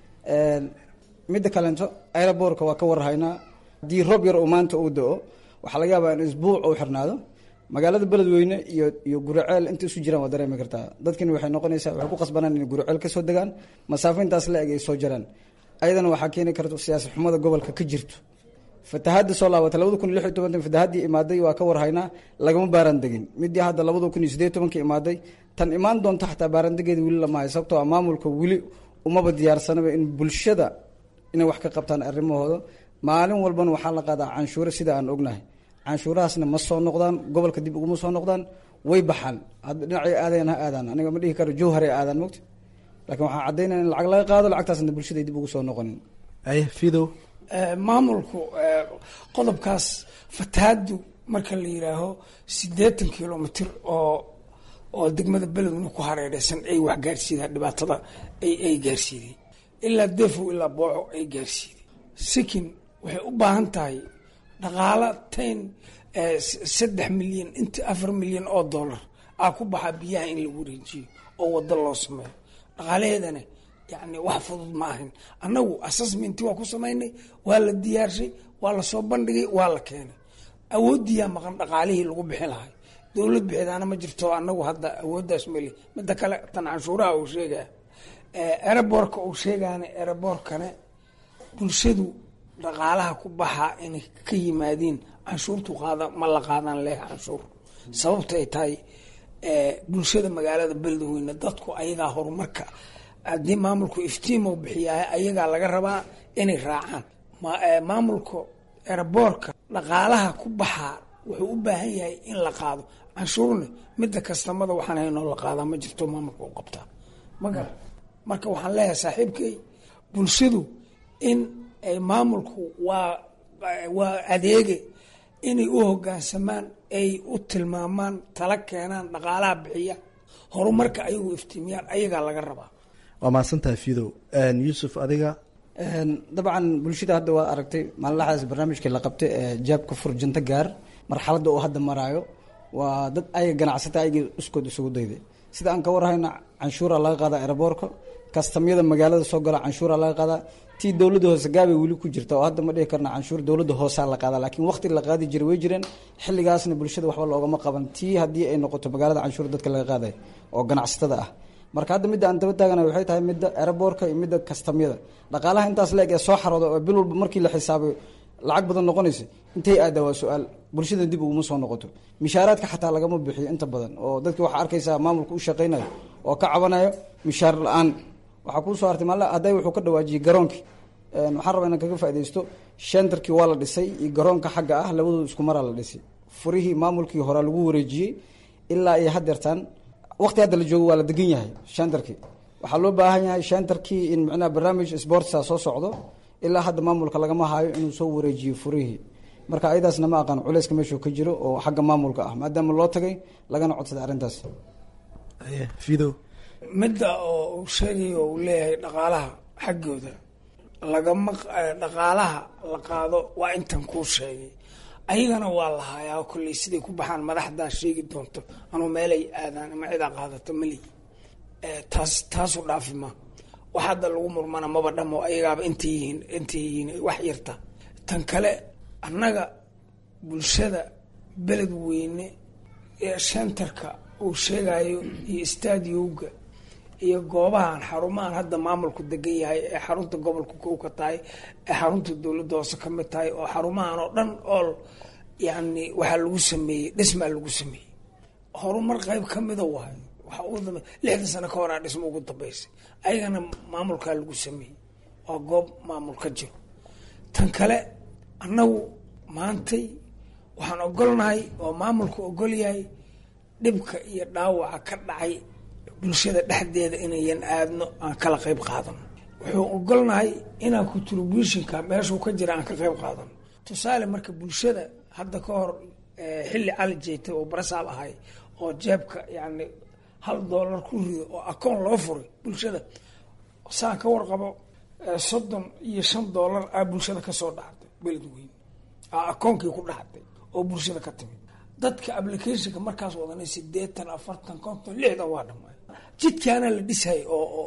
midda kalento aerobortka waa ka warhaynaa haddii roob yar oo maanta uu da-o waxaa laga yaabaa in isbuuc uu xirnaado magaalada beledweyne iyo iyo guriceel inta isu jiraan waa dareemi kartaa dadkani waxay noqonaysaa waxay ku qasbanaan inay guriceel kasoo degaan masaafo intaas la eg ay soo jaraan ayadana waxaa keeni karta siyaasad xumada gobolka ka jirto fatahaada soo laabatay labada kun iyo lix iyo tobantan fatahaadii imaaday waa ka warhaynaa lagama baaraan degin midii hadda labada kun iyo sideed tobanka imaaday tan imaan doonta xataa baaraandegeeda weli lama hayo sababtoo a maamulka weli umaba diyaarsanaba in bulshada inay wax ka qabtaan arrimahooda maalin walbana waxaa la qaadaa canshuure sida aan ognahay canshuurahaasna ma soo noqdaan gobolka dib uguma soo noqdaan way baxaan hadda dhinacay aadayan ha aadaan aniga ma dhihi karo jowharay aadaan mogta laakiin waxaa caddaynaya in lacag laga qaado lacagtaasna bulshada dib ugu soo noqonin aye fidow maamulku qodobkaas fatahaadu marka la yidhaaho siddeetan kilomitr oo oo degmada beledweyne ku hareereysan ay wax gaarsiidaan dhibaatada ay ay gaarsiiday ilaa defow ilaa booco ay gaarsiiday sikin waxay u baahan tahay dhaqaalo tayn saddex milyan inta afar milyan oo dollar aa ku baxaa biyaha in lagu wareejiyo oo wado loo sameeyo dhaqaalaheedana yani wax fudud ma ahin annagu assessmenti waa ku samaynay waa la diyaarshay waa lasoo bandhigay waa la keenay awoodiyaa maqan dhaqaalihii lagu bixi lahay dowlad bixidaana ma jirto anagu hadda awooddaas meli midda kale tan canshuuraha uu sheegaya ereborka uu sheegaana ereborkane bulshadu dhaqaalaha ku baxaa inay ka yimaadiin canshuurtu qaada ma la qaadaan leh canshuur sababta ay tahay bulshada magaalada beledweyne dadku ayagaa horumarka haddii maamulku iftiimo bixiyaa ayagaa laga rabaa inay raacaan maamulka ereborka dhaqaalaha ku baxaa wuxuu u baahan yahay in la qaado canshuurna midda kastamada waxaan haynoo la qaadaa ma jirto maamulka u qabtaa maga marka waxaan leeyahay saaxiibkay bulshadu in ay maamulku waa waa adeege inay u hogaansamaan ay u tilmaamaan tala keenaan dhaqaalaha bixiya horumarka ayagu iftiimiyaan ayagaa laga rabaa waa mahadsantahay fidow yuusuf adiga dabcan bulshada hadda waa aragtay maalinlaxdaas barnaamijkii la qabtay ee jaabka furjinto gaar marxaladda uu hadda maraayo waa dad ayaga ganacsata ayaga iskood isugu dayday sida aan ka warhayna canshuura laga qaadaa eraboorka kastamyada magaalada soo gala canshuura laga qaadaa tii dowladda hoose gaabay weli ku jirta oo hadda ma dhihi karna canshuur dowladda hoosaa la qaadaa laakiin waqti la qaadi jiray way jireen xilligaasna bulshada waxba loogama qaban tii haddii ay noqoto magaalada canshuur dadka laga qaaday oo ganacsatada ah marka hadda midda aan daba taagana waxay tahay midda eraboorka iyo midda kastamyada dhaqaalaha intaas leeg ee soo xarooda oo bil walba markii la xisaabayo lacag badan noqonaysa intay aadaa waa su-aal bulshada dib uguma soo noqoto mishaaraadka xataa lagama bixiyo inta badan oo dadki waxaa arkaysaa maamulka u shaqaynayo oo ka cabanayo mishaar la-aan waxaa kuu soo hartay maal hadday wuxuu ka dhawaajiyey garoonkii waxaan rabaa inaan kaga faaidaysto shentarkii waa la dhisay iyo garoonka xagga ah labadooda isku maraa la dhisay furihii maamulkii horaa lagu wareejiyey ilaa iyo hadeertaan waqti hadda la joogo waa la degan yahay shentarkii waxaa loo baahan yahay shentarkii in micnaha barnaamij sportsa soo socdo ilaa hadda maamulka lagama hayo inuu soo wareejiyo furihii marka ayadaasna ma aqaan culeyska meeshuu ka jiro oo xagga maamulka ah maadaama loo tagay lagana codsaday arrintaas fido midda oo uu sheegayo uu leeyahay dhaqaalaha xaggooda lagama dhaqaalaha la qaado waa intan kuu sheegay ayagana waa lahayaa kolley siday ku baxaan madaxdaa sheegi doonto anuu meelay aadaan ama cidaa qaadato malihi taas taasu dhaafi ma wax hadda lagu murmana maba dhamo ayagaaba intay yihiin intay yihiin wax yarta tan kale annaga bulshada beled weyne ee shentarka uu sheegayo iyo stadiowga iyo goobahan xarumahan hadda maamulku degan yahay ee xarunta gobolka kow ka tahay ee xarunta dowladda hoose ka mid tahay oo xarumahan oo dhan ool yani waxaa lagu sameeyey dhismaa lagu sameeyey horumar qayb ka mida waay waxa ugu dambe lixdan sano ka horaa dhismo ugu dambeysay ayagana maamulkaa lagu sameeyey waa goob maamul ka jiro tan kale annagu maantay waxaan ogolnahay oo maamulku ogol yahay dhibka iyo dhaawaca ka dhacay bulshada dhexdeeda inayan aadno aan kala qayb qaadano wuxuu ogolnahay inaan contributionka meeshuu ka jira aan ka qayb qaadano tusaale marka bulshada hadda ka hor xilli cali jeetay oo barasaab ahay oo jeebka yani hal doolar ku rido oo akoon loo furay bulshada saan ka warqabo soddon iyo shan doolar aa bulshada kasoo dhacday beledweyne aa akoonkii ku dhacday oo bulshada ka timid dadka applicationka markaas wadanay sideetan afartan konton lixdan waa dhamay jidkaana la dhisay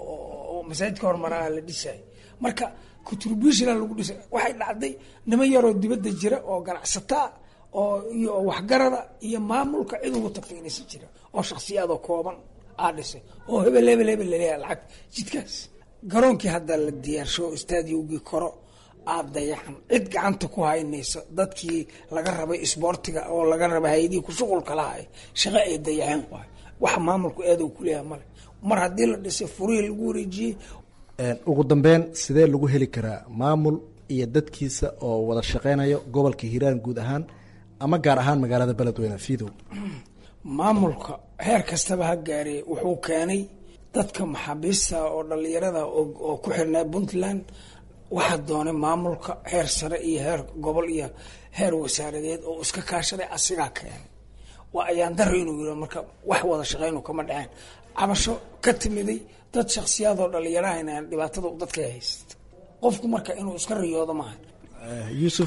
oo masaajidka hormaraa la dhisay marka contributiona lagu dhisay waxay dhacday niman yaroo dibadda jira oo ganacsataa oo iyo waxgarada iyo maamulka cid ugu tagtay inaysan jira oo shaksiyaadoo kooban aa dhisay oo hebel hebel hebel laleeyahay lacag jidkaas garoonkii hadda la diyaarsho stadiogii koro aada dayaxan cid gacanta ku haynaysa dadkii laga rabay isboortiga oo laga rabay hay-adihii ku shuqulka lahay shaqo ay dayaxeen waay wax maamulku eedow kuleeyahay male mar haddii la dhisay furihii lagu wareejiyey ugu dambeyn sidee lagu heli karaa maamul iyo dadkiisa oo wada shaqeynayo gobolka hiiraan guud ahaan ama gaar ahaan magaalada beledweyne fidow maamulka heer kastaba ha gaaree wuxuu keenay dadka maxaabiista oo dhalinyarada oo ku xirnaa puntland waxaa doonay maamulka heer sare iyo heer gobol iyo heer wasaaradeed oo iska kaashaday asigaa keenay waa ayaan daro inuu yiro marka wax wada shaqeynu kama dhaceen cabasho ka timiday dad shaksiyaadoo dhalinyarahana dhibaatada dadka haysta qofku marka inuu iska riyoodo maaha yuusuf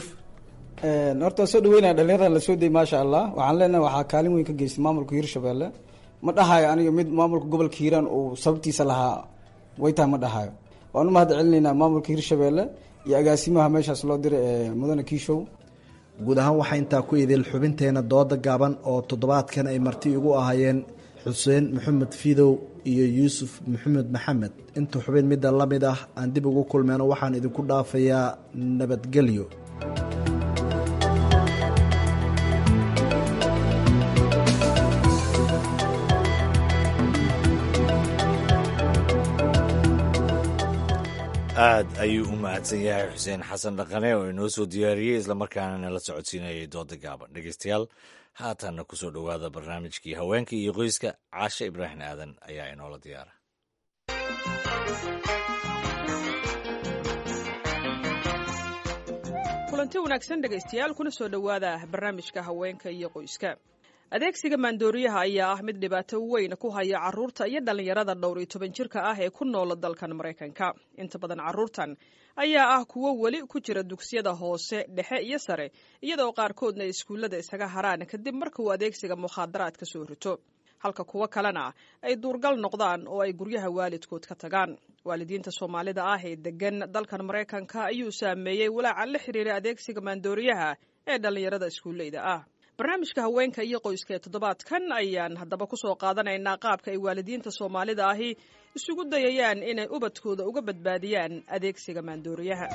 horta soo dhaweynaya dhalinyaradan lasoo dayay maasha allah waxaan leenahay waxaa kaalin weyn ka geystay maamulka hiirshabelle ma dhahayo aniga mid maamulka gobolka hiiraan uu sababtiisa lahaa way tahay ma dhahayo waan u mahad celinaynaa maamulka hiirshabelle iyo agaasimaha meeshaas loo diray ee mudane kiishow guud ahaan waxaa intaa ku idil xubinteena dooda gaaban oo toddobaadkan ay marti igu ahaayeen xuseen maxamed fidow iyo yuusuf maxamed maxamed inta xubin midda la mid ah aan dib ugu kulmeyno waxaan idinku dhaafayaa nabadgelyo aad ayuu u mahadsan yahay xuseen xasan dhaqane oo inoo soo diyaariyey islamarkaana nala socodsiinayay dooda gaaban dhegeystayaal haatanna ku soo dhowaada barnaamijkii haweenka iyo qoyska caashe ibraahim aadan ayaa inoola diyaara kulanti wanaagsan dhegaystayaal kuna soo dhowaada barnaamijka haweenka iyo qoyska adeegsiga maandooriyaha ayaa ah mid dhibaato weyn ku haya carruurta iyo dhallinyarada dhowr iyo toban jirka ah ee ku noola dalkan maraykanka inta badan carruurtan ayaa ah kuwo weli ku jira dugsiyada hoose dhexe iyo sare iyadoo qaarkoodna iskuullada isaga haraan kadib marka uu adeegsiga mukhaadaraad ka soo rito halka kuwo kalena ay duurgal noqdaan oo ay guryaha waalidkood ka tagaan waalidiinta soomaalida ah ee degan dalkan maraykanka ayuu saameeyey walaaca la xiriira adeegsiga maandooriyaha ee dhallinyarada iskuulleyda ah barnaamijka haweenka iyo qoyska ee toddobaadkan ayaan haddaba ku soo qaadanaynaa qaabka ay waalidiinta soomaalida ahi isugu dayayaan inay ubadkooda uga badbaadiyaan adeegsiga maandooriyaha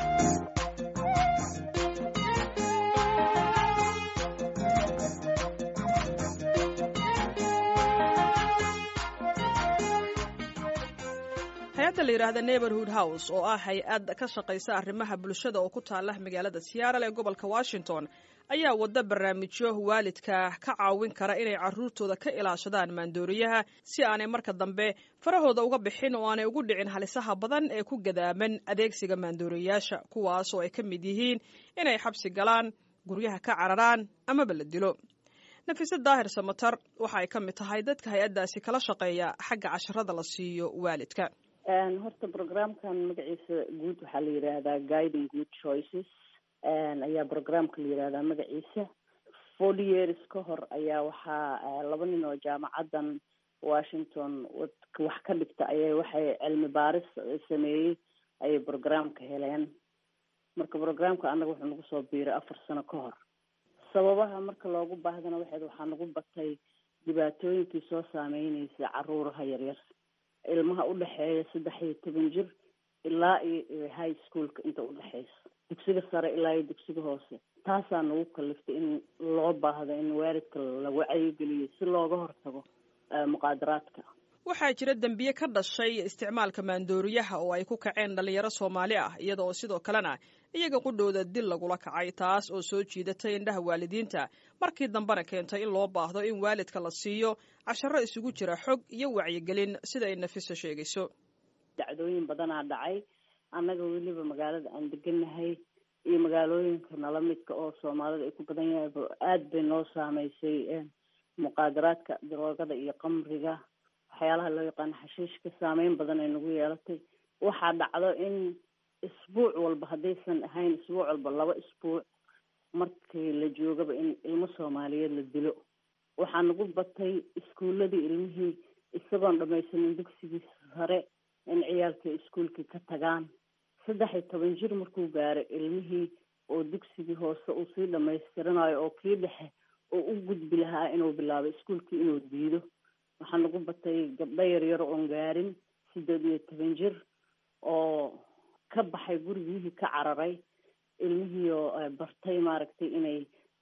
hay-adda la yidhaahda neighborhood house oo ah hay-ad ka shaqaysa arrimaha bulshada oo ku taala magaalada seattle ee gobolka washington ayaa wada barnaamijyo waalidka ka caawin kara inay carruurtooda ka ilaashadaan maandooriyaha si aanay marka dambe farahooda uga bixin oo aanay ugu dhicin halisaha badan ee ku gadaaman adeegsiga maandooriyayaasha kuwaas oo ay ka mid yihiin inay xabsi galaan guryaha ka cararaan amaba la dilo nafise daahir samatar waxa ay ka mid tahay dadka hay-addaasi kala shaqeeya xagga casharada la siiyo waalidka horta programkan magaciisa guud waxaa la yidhaahdaa guiding good choices ayaa programka la yidhahdaa magaciisa forty years ka hor ayaa waxaa laba nin oo jaamacaddan washington wax ka dhigta ayay waxay cilmi baaris sameeyey ayay programka heleen marka programka annaga wuxuu nagu soo biiray afar sano ka hor sababaha marka loogu baahdana waxayd waxaa nagu batay dhibaatooyinkii soo saameynaysa caruuraha yaryar ilmaha udhexeeya saddex iyo toban jir ilaa iyo high schoolka inta udhexeysa dugsiga sare ilaa iyo dugsiga hoose taasaa nagu kaliftay in loo baahdo in waalidka la wacyigeliyo si looga hortago muqaadaraadka waxaa jira dembiye ka dhashay isticmaalka maandooriyaha oo ay ku kaceen dhalinyaro soomaali ah iyada oo sidoo kalena iyaga qudhooda dil lagula kacay taas oo soo jiidatay indhaha waalidiinta markii dambena keentay in loo baahdo in waalidka la siiyo casharo isugu jira xog iyo wacyigelin sida ay nafiso sheegayso dacdooyin badanaa dhacay annaga weliba magaalada aan deganahay iyo magaalooyinka nala midka oo soomaalida ay ku badan yahay aada bay noo saameysay muqaadaraadka daroogada iyo qamriga waxyaalaha loo yaqaano xashiishka saameyn badan ay nagu yeelatay waxaa dhacdo in isbuuc walba haddaysan ahayn isbuuc walba laba isbuuc markii la joogaba in ilmo soomaaliyeed la dilo waxaa nagu batay iskuuladii ilmihii isagoon dhamaysanin dugsigii sare in ciyaalkii iskuolkii ka tagaan saddex iyo toban jir markuu gaaray ilmihii oo dugsigii hoose uu sii dhamaystiranayo oo kii dhexe oo u gudbi lahaa inuu bilaabo iskuolkii inuu diido waxaa nagu batay gabdho yaryar oon gaarin sideed iyo toban jir oo ka baxay gurigihii ka cararay ilmihiioo bartay maaragtay inay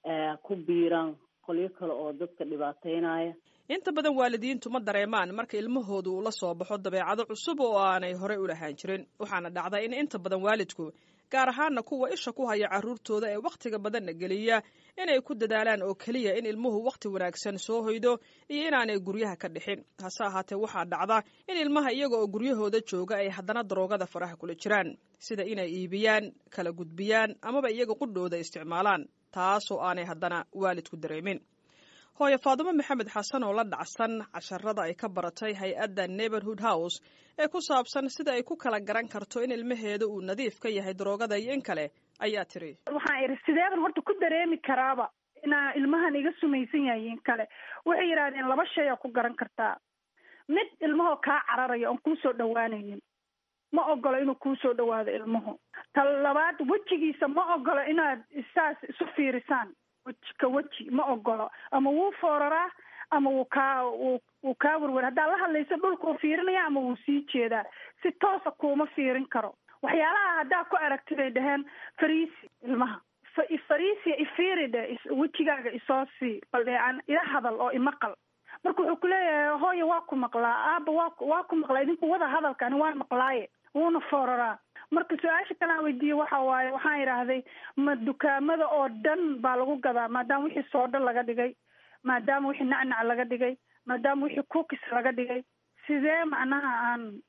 ku biiraan qolyo kale oo dadka dhibaateynaya inta badan waalidiintu ma dareemaan marka ilmahoodu uu la soo baxo dabeecado cusub oo aanay horey u lahaan jirin waxaana dhacda in inta badan waalidku gaar ahaana kuwa isha ku haya carruurtooda ee wakhtiga badanna geliya inay ku dadaalaan oo keliya in ilmuhu wakhti wanaagsan soo hoydo iyo inaanay guryaha ka dhixin hase ahaatee waxaa dhacda in ilmaha iyaga oo guryahooda jooga ay haddana daroogada faraha kula jiraan sida inay iibiyaan kala gudbiyaan amaba iyaga qudhooda isticmaalaan taasoo aanay haddana waalidku dareemin hooye faadumo maxamed xasan oo la dhacsan casharada ay ka baratay hay-adda neighborhood house ee ku saabsan sida ay ku kala garan karto in ilmaheeda uu nadiif ka yahay daroogada iyo in kale ayaa tiri waxaan idhi sideeban horta ku dareemi karaaba inaa ilmahan iga sumaysan yahay in kale waxay yidhahdeen laba shay aa ku garan kartaa mid ilmahoo kaa cararaya oon kuusoo dhawaanaynin ma ogolo inuu kuusoo dhawaado ilmuhu ta labaad wejigiisa ma ogolo inaad saas isu fiirisaan weji ka weji ma ogolo ama wuu fooraraa ama wuu kaa wuu kaa werwer haddaad la hadlayso dhulkuu fiirinaya ama wuu sii jeedaa si toosa kuuma fiirin karo waxyaalaha haddaa ku aragti bay dhaheen fariisi ilmaha fariisia ifiiridhe wejigaaga isoo sii baldheecan ila hadal oo imaqal marka wuxuu kuleeyahay hooya waa ku maqlaa aaba waa waa ku maqlaa idinku wada hadalkani waan maqlaaye wuuna fooraraa marka su-aasha kale aan weydiiyey waxa waaye waxaan idhaahday ma dukaamada oo dhan baa lagu gadaa maadaama wixii soodho laga dhigay maadaama wixii nacnac laga dhigay maadaama wixii cookis laga dhigay sidee macnaha aan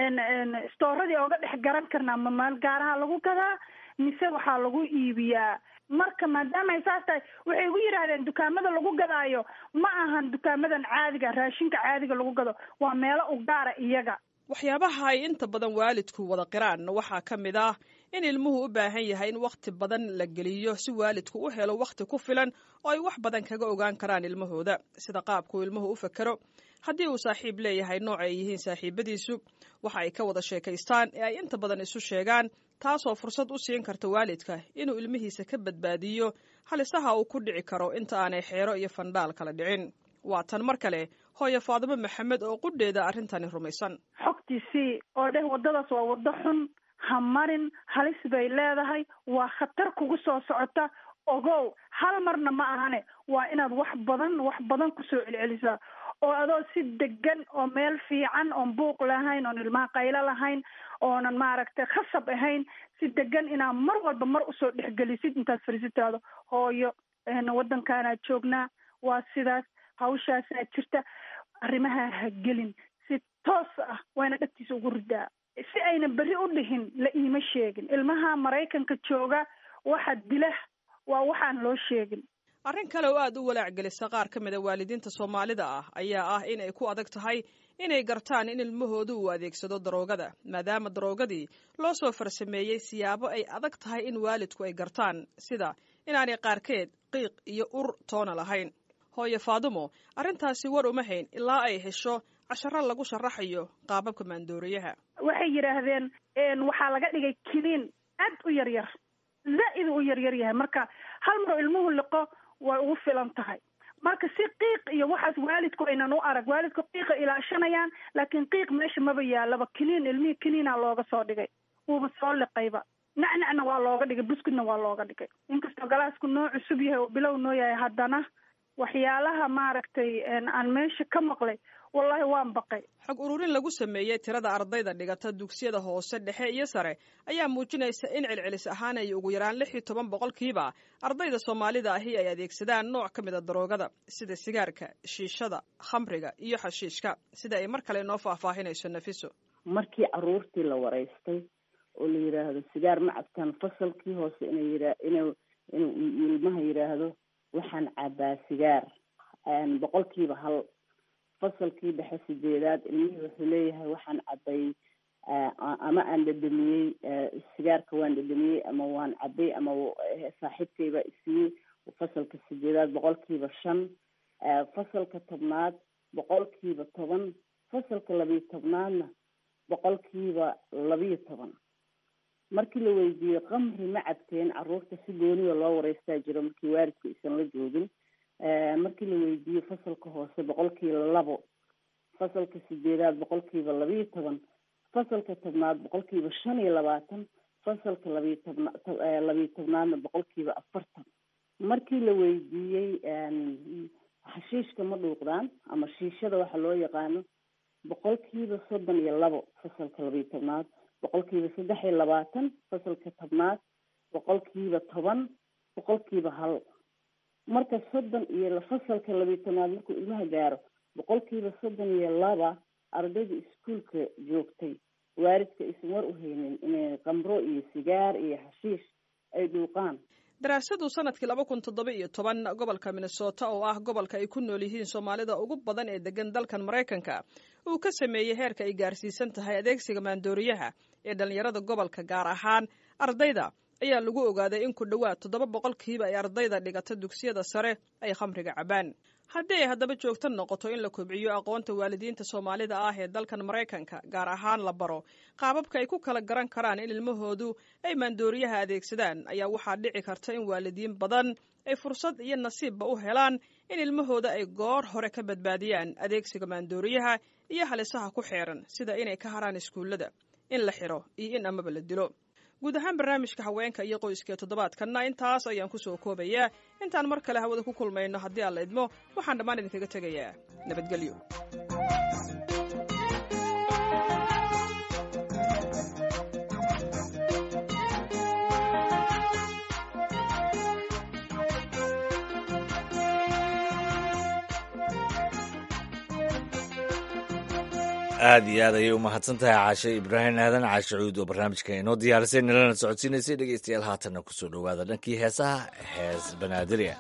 stooradii ooga dhex garan karnaa ma maal gaaraha lagu gadaa mise waxaa lagu iibiyaa marka maadaama ay saas tahay waxay igu yidhaahdeen dukaamada lagu gadaayo ma ahan dukaamadan caadiga raashinka caadiga lagu gado waa meelo u gaara iyaga waxyaabaha ay inta badan waalidku wada qiraan waxaa ka mid ah in ilmuhu u baahan yahay in wakhti badan la geliyo si waalidku u helo wakhti ku filan oo ay wax badan kaga ogaan karaan ilmahooda sida qaabkuu ilmuhu u fekero haddii uu saaxiib leeyahay nooc ay yihiin saaxiibadiisu waxa ay ka wada sheekaystaan ee ay inta badan isu sheegaan taasoo fursad u siin karta waalidka inuu ilmihiisa ka badbaadiyo halisaha uu ku dhici karo inta aanay xeero iyo fandhaal kala dhicin waa tan mar kale hooye faadimo maxamed oo qudheeda arrintani rumaysan xogtiisii oo dheh waddadaas waa waddo xun ha marin halis bay leedahay waa khatar kugu soo socota ogow hal marna ma ahane waa inaad wax badan wax badan kusoo celcelisaa oo adoo si degan oo meel fiican oon buuq lahayn oon ilmaha qaylo lahayn oonan maaragtay khasab ahayn si degan inaad mar walba mar usoo dhexgelisid intaad fariisitaado hooyo waddankaanaad joognaa waa sidaas hawshaasaa jirta arrimaha ha gelin si toos ah wayna dhagtiisa ugu ridaa si ayna berri u dhihin la iima sheegin ilmaha maraykanka jooga waxa dila waa waxaan loo sheegin arrin kale oo aada u walaac gelisa qaar ka mid a waalidiinta soomaalida ah ayaa ah inay ku adag tahay inay gartaan in ilmahoodu uu adeegsado daroogada maadaama daroogadii loo soo farsameeyey siyaabo ay adag tahay in waalidku ay gartaan sida inaanay qaarkeed qiiq iyo ur toona lahayn hooye faadumo arrintaasi war uma hayn ilaa ay hesho casharo lagu sharaxayo qaababka maandooriyaha waxay yidhaahdeen waxaa laga dhigay kiniin aad u yar yar zaa'id u yar yar yahay marka hal maro ilmuhu liqo way ugu filan tahay marka si qiiq iyo waxaas waalidku aynan u arag waalidku qiiqa ilaashanayaan laakiin qiiq meesha maba yaalaba kiniin ilmihii kiniina looga soo dhigay wuuba soo liqayba nacnacna waa looga dhigay buskudna waa looga dhigay inkastoo galaasku noo cusub yahay oo bilow noo yahay haddana waxyaalaha maaragtay aan meesha ka maqlay wallaahi waan baqay xog ururin lagu sameeyey tirada ardayda dhigata dugsiyada hoose dhexe iyo sare ayaa muujinaysa in celcelis ahaan ay ugu yaraan lix iyo toban boqolkiiba ardayda soomaalida ahi ay adeegsadaan nooc ka mid a daroogada sida sigaarka shiishada khamriga iyo xashiishka sida ay mar kale noo faahfaahinayso nafiso markii caruurtii la waraystay oo la yidhaahdo sigaar ma cabtaan fasalkii hoose inay yia ina inuu ilmaha yidhaahdo waxaan cabaa sigaar boqolkiiba hal fasalkii dhexe sideedaad ilmihii wuxuu leeyahay waxaan cabay ama aan dhadhamiyey sigaarka waan dhadhamiyey ama waan cabay ama saaxiibkayba isiiyey fasalka sideedaad boqolkiiba shan fasalka tobnaad boqolkiiba toban fasalka labiyo tobnaadna boqolkiiba labiyo toban markii la weydiiyey qamri ma cabteen caruurta si gooniya loo wareystaa jiro markii waalidku isan la joogin markii la weydiiyey fasalka hoose boqolkiiba labo fasalka sideedaad boqolkiiba labiyo toban fasalka tobnaad boqolkiiba shan iyo labaatan fasalka labiyo tobna labiyo tobnaadna boqolkiiba afartan markii la weydiiyey xashiishka ma dhuuqdaan ama shiishada waxa loo yaqaano boqolkiiba soddon iyo labo fasalka labiyo tobnaad boqolkiiba saddex iyo labaatan fasalka tobnaad boqolkiiba toban boqolkiiba hal marka soddon iyo fasalka labiyo tobnaad markuu ilmaha gaaro boqolkiiba soddon iyo laba ardayda iskuolka joogtay waalidka aysan war u haynin inay qamro iyo sigaar iyo xashiish ay dhuuqaan daraasadu sanadkii laba kun toddoba iyo toban gobolka minnesota oo ah gobolka ay ku nool yihiin soomaalida ugu badan ee degan dalkan maraykanka uu ka sameeyey heerka ay gaarsiisan tahay adeegsiga maandooriyaha ee dhallinyarada gobolka gaar ahaan ardayda ayaa lagu ogaaday in ku dhowaad toddoba boqolkiiba ay ardayda dhigata dugsiyada sare ay khamriga cabaan haddii ay haddaba joogto noqoto in la kobciyo aqoonta waalidiinta soomaalida ah ee dalkan maraykanka gaar ahaan la baro qaababka ay ku kala garan karaan in ilmahoodu ay maandooriyaha adeegsadaan ayaa waxaa dhici karta in waalidiin badan ay fursad iyo nasiibba u helaan in ilmahooda ay goor hore ka badbaadiyaan adeegsiga maandooriyaha iyo halisaha ku xeeran sida inay ka haraan iskuullada in la xiro iyo in amaba la dilo guud ahaan barnaamijka haweenka iyo qoyska toddobaadkanna intaas ayaan ku soo koobayaa intaan mar kale hawada ku kulmayno haddii aan la idmo waxaan dhammaan idinkaga tegayaa nabadgelyo aad iyo aad ayay u mahadsan tahay caashe ibraahim aadan caashe cuud oo barnaamijka inoo diyaarisay nalana socodsiinaysay dhegeystayaal haatanna ku soo dhowaada dhankii heesaha hees banaadirya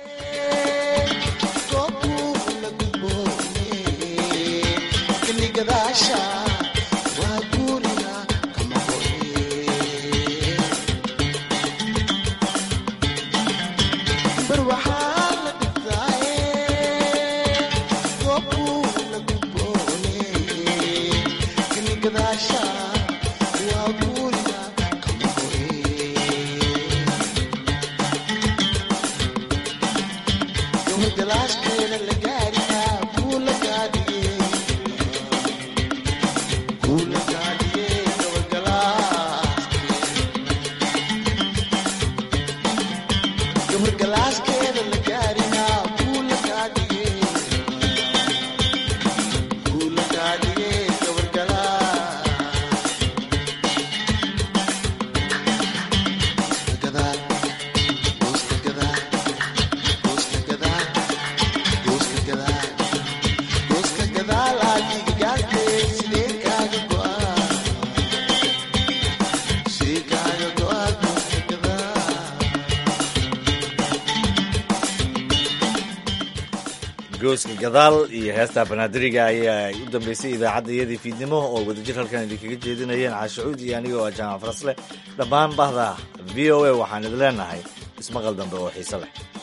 gooska gadaal iyo heesta banaadiriga ayaa u dambeysay idaacadda iyadii fiidnimo oo wadajir halkan idinkaga jeedinayeen caashacuud iyo aniga oo jaamac farasleh dhammaan bahda v o a waxaan idin leenahay ismaqal dambe oo xiise leh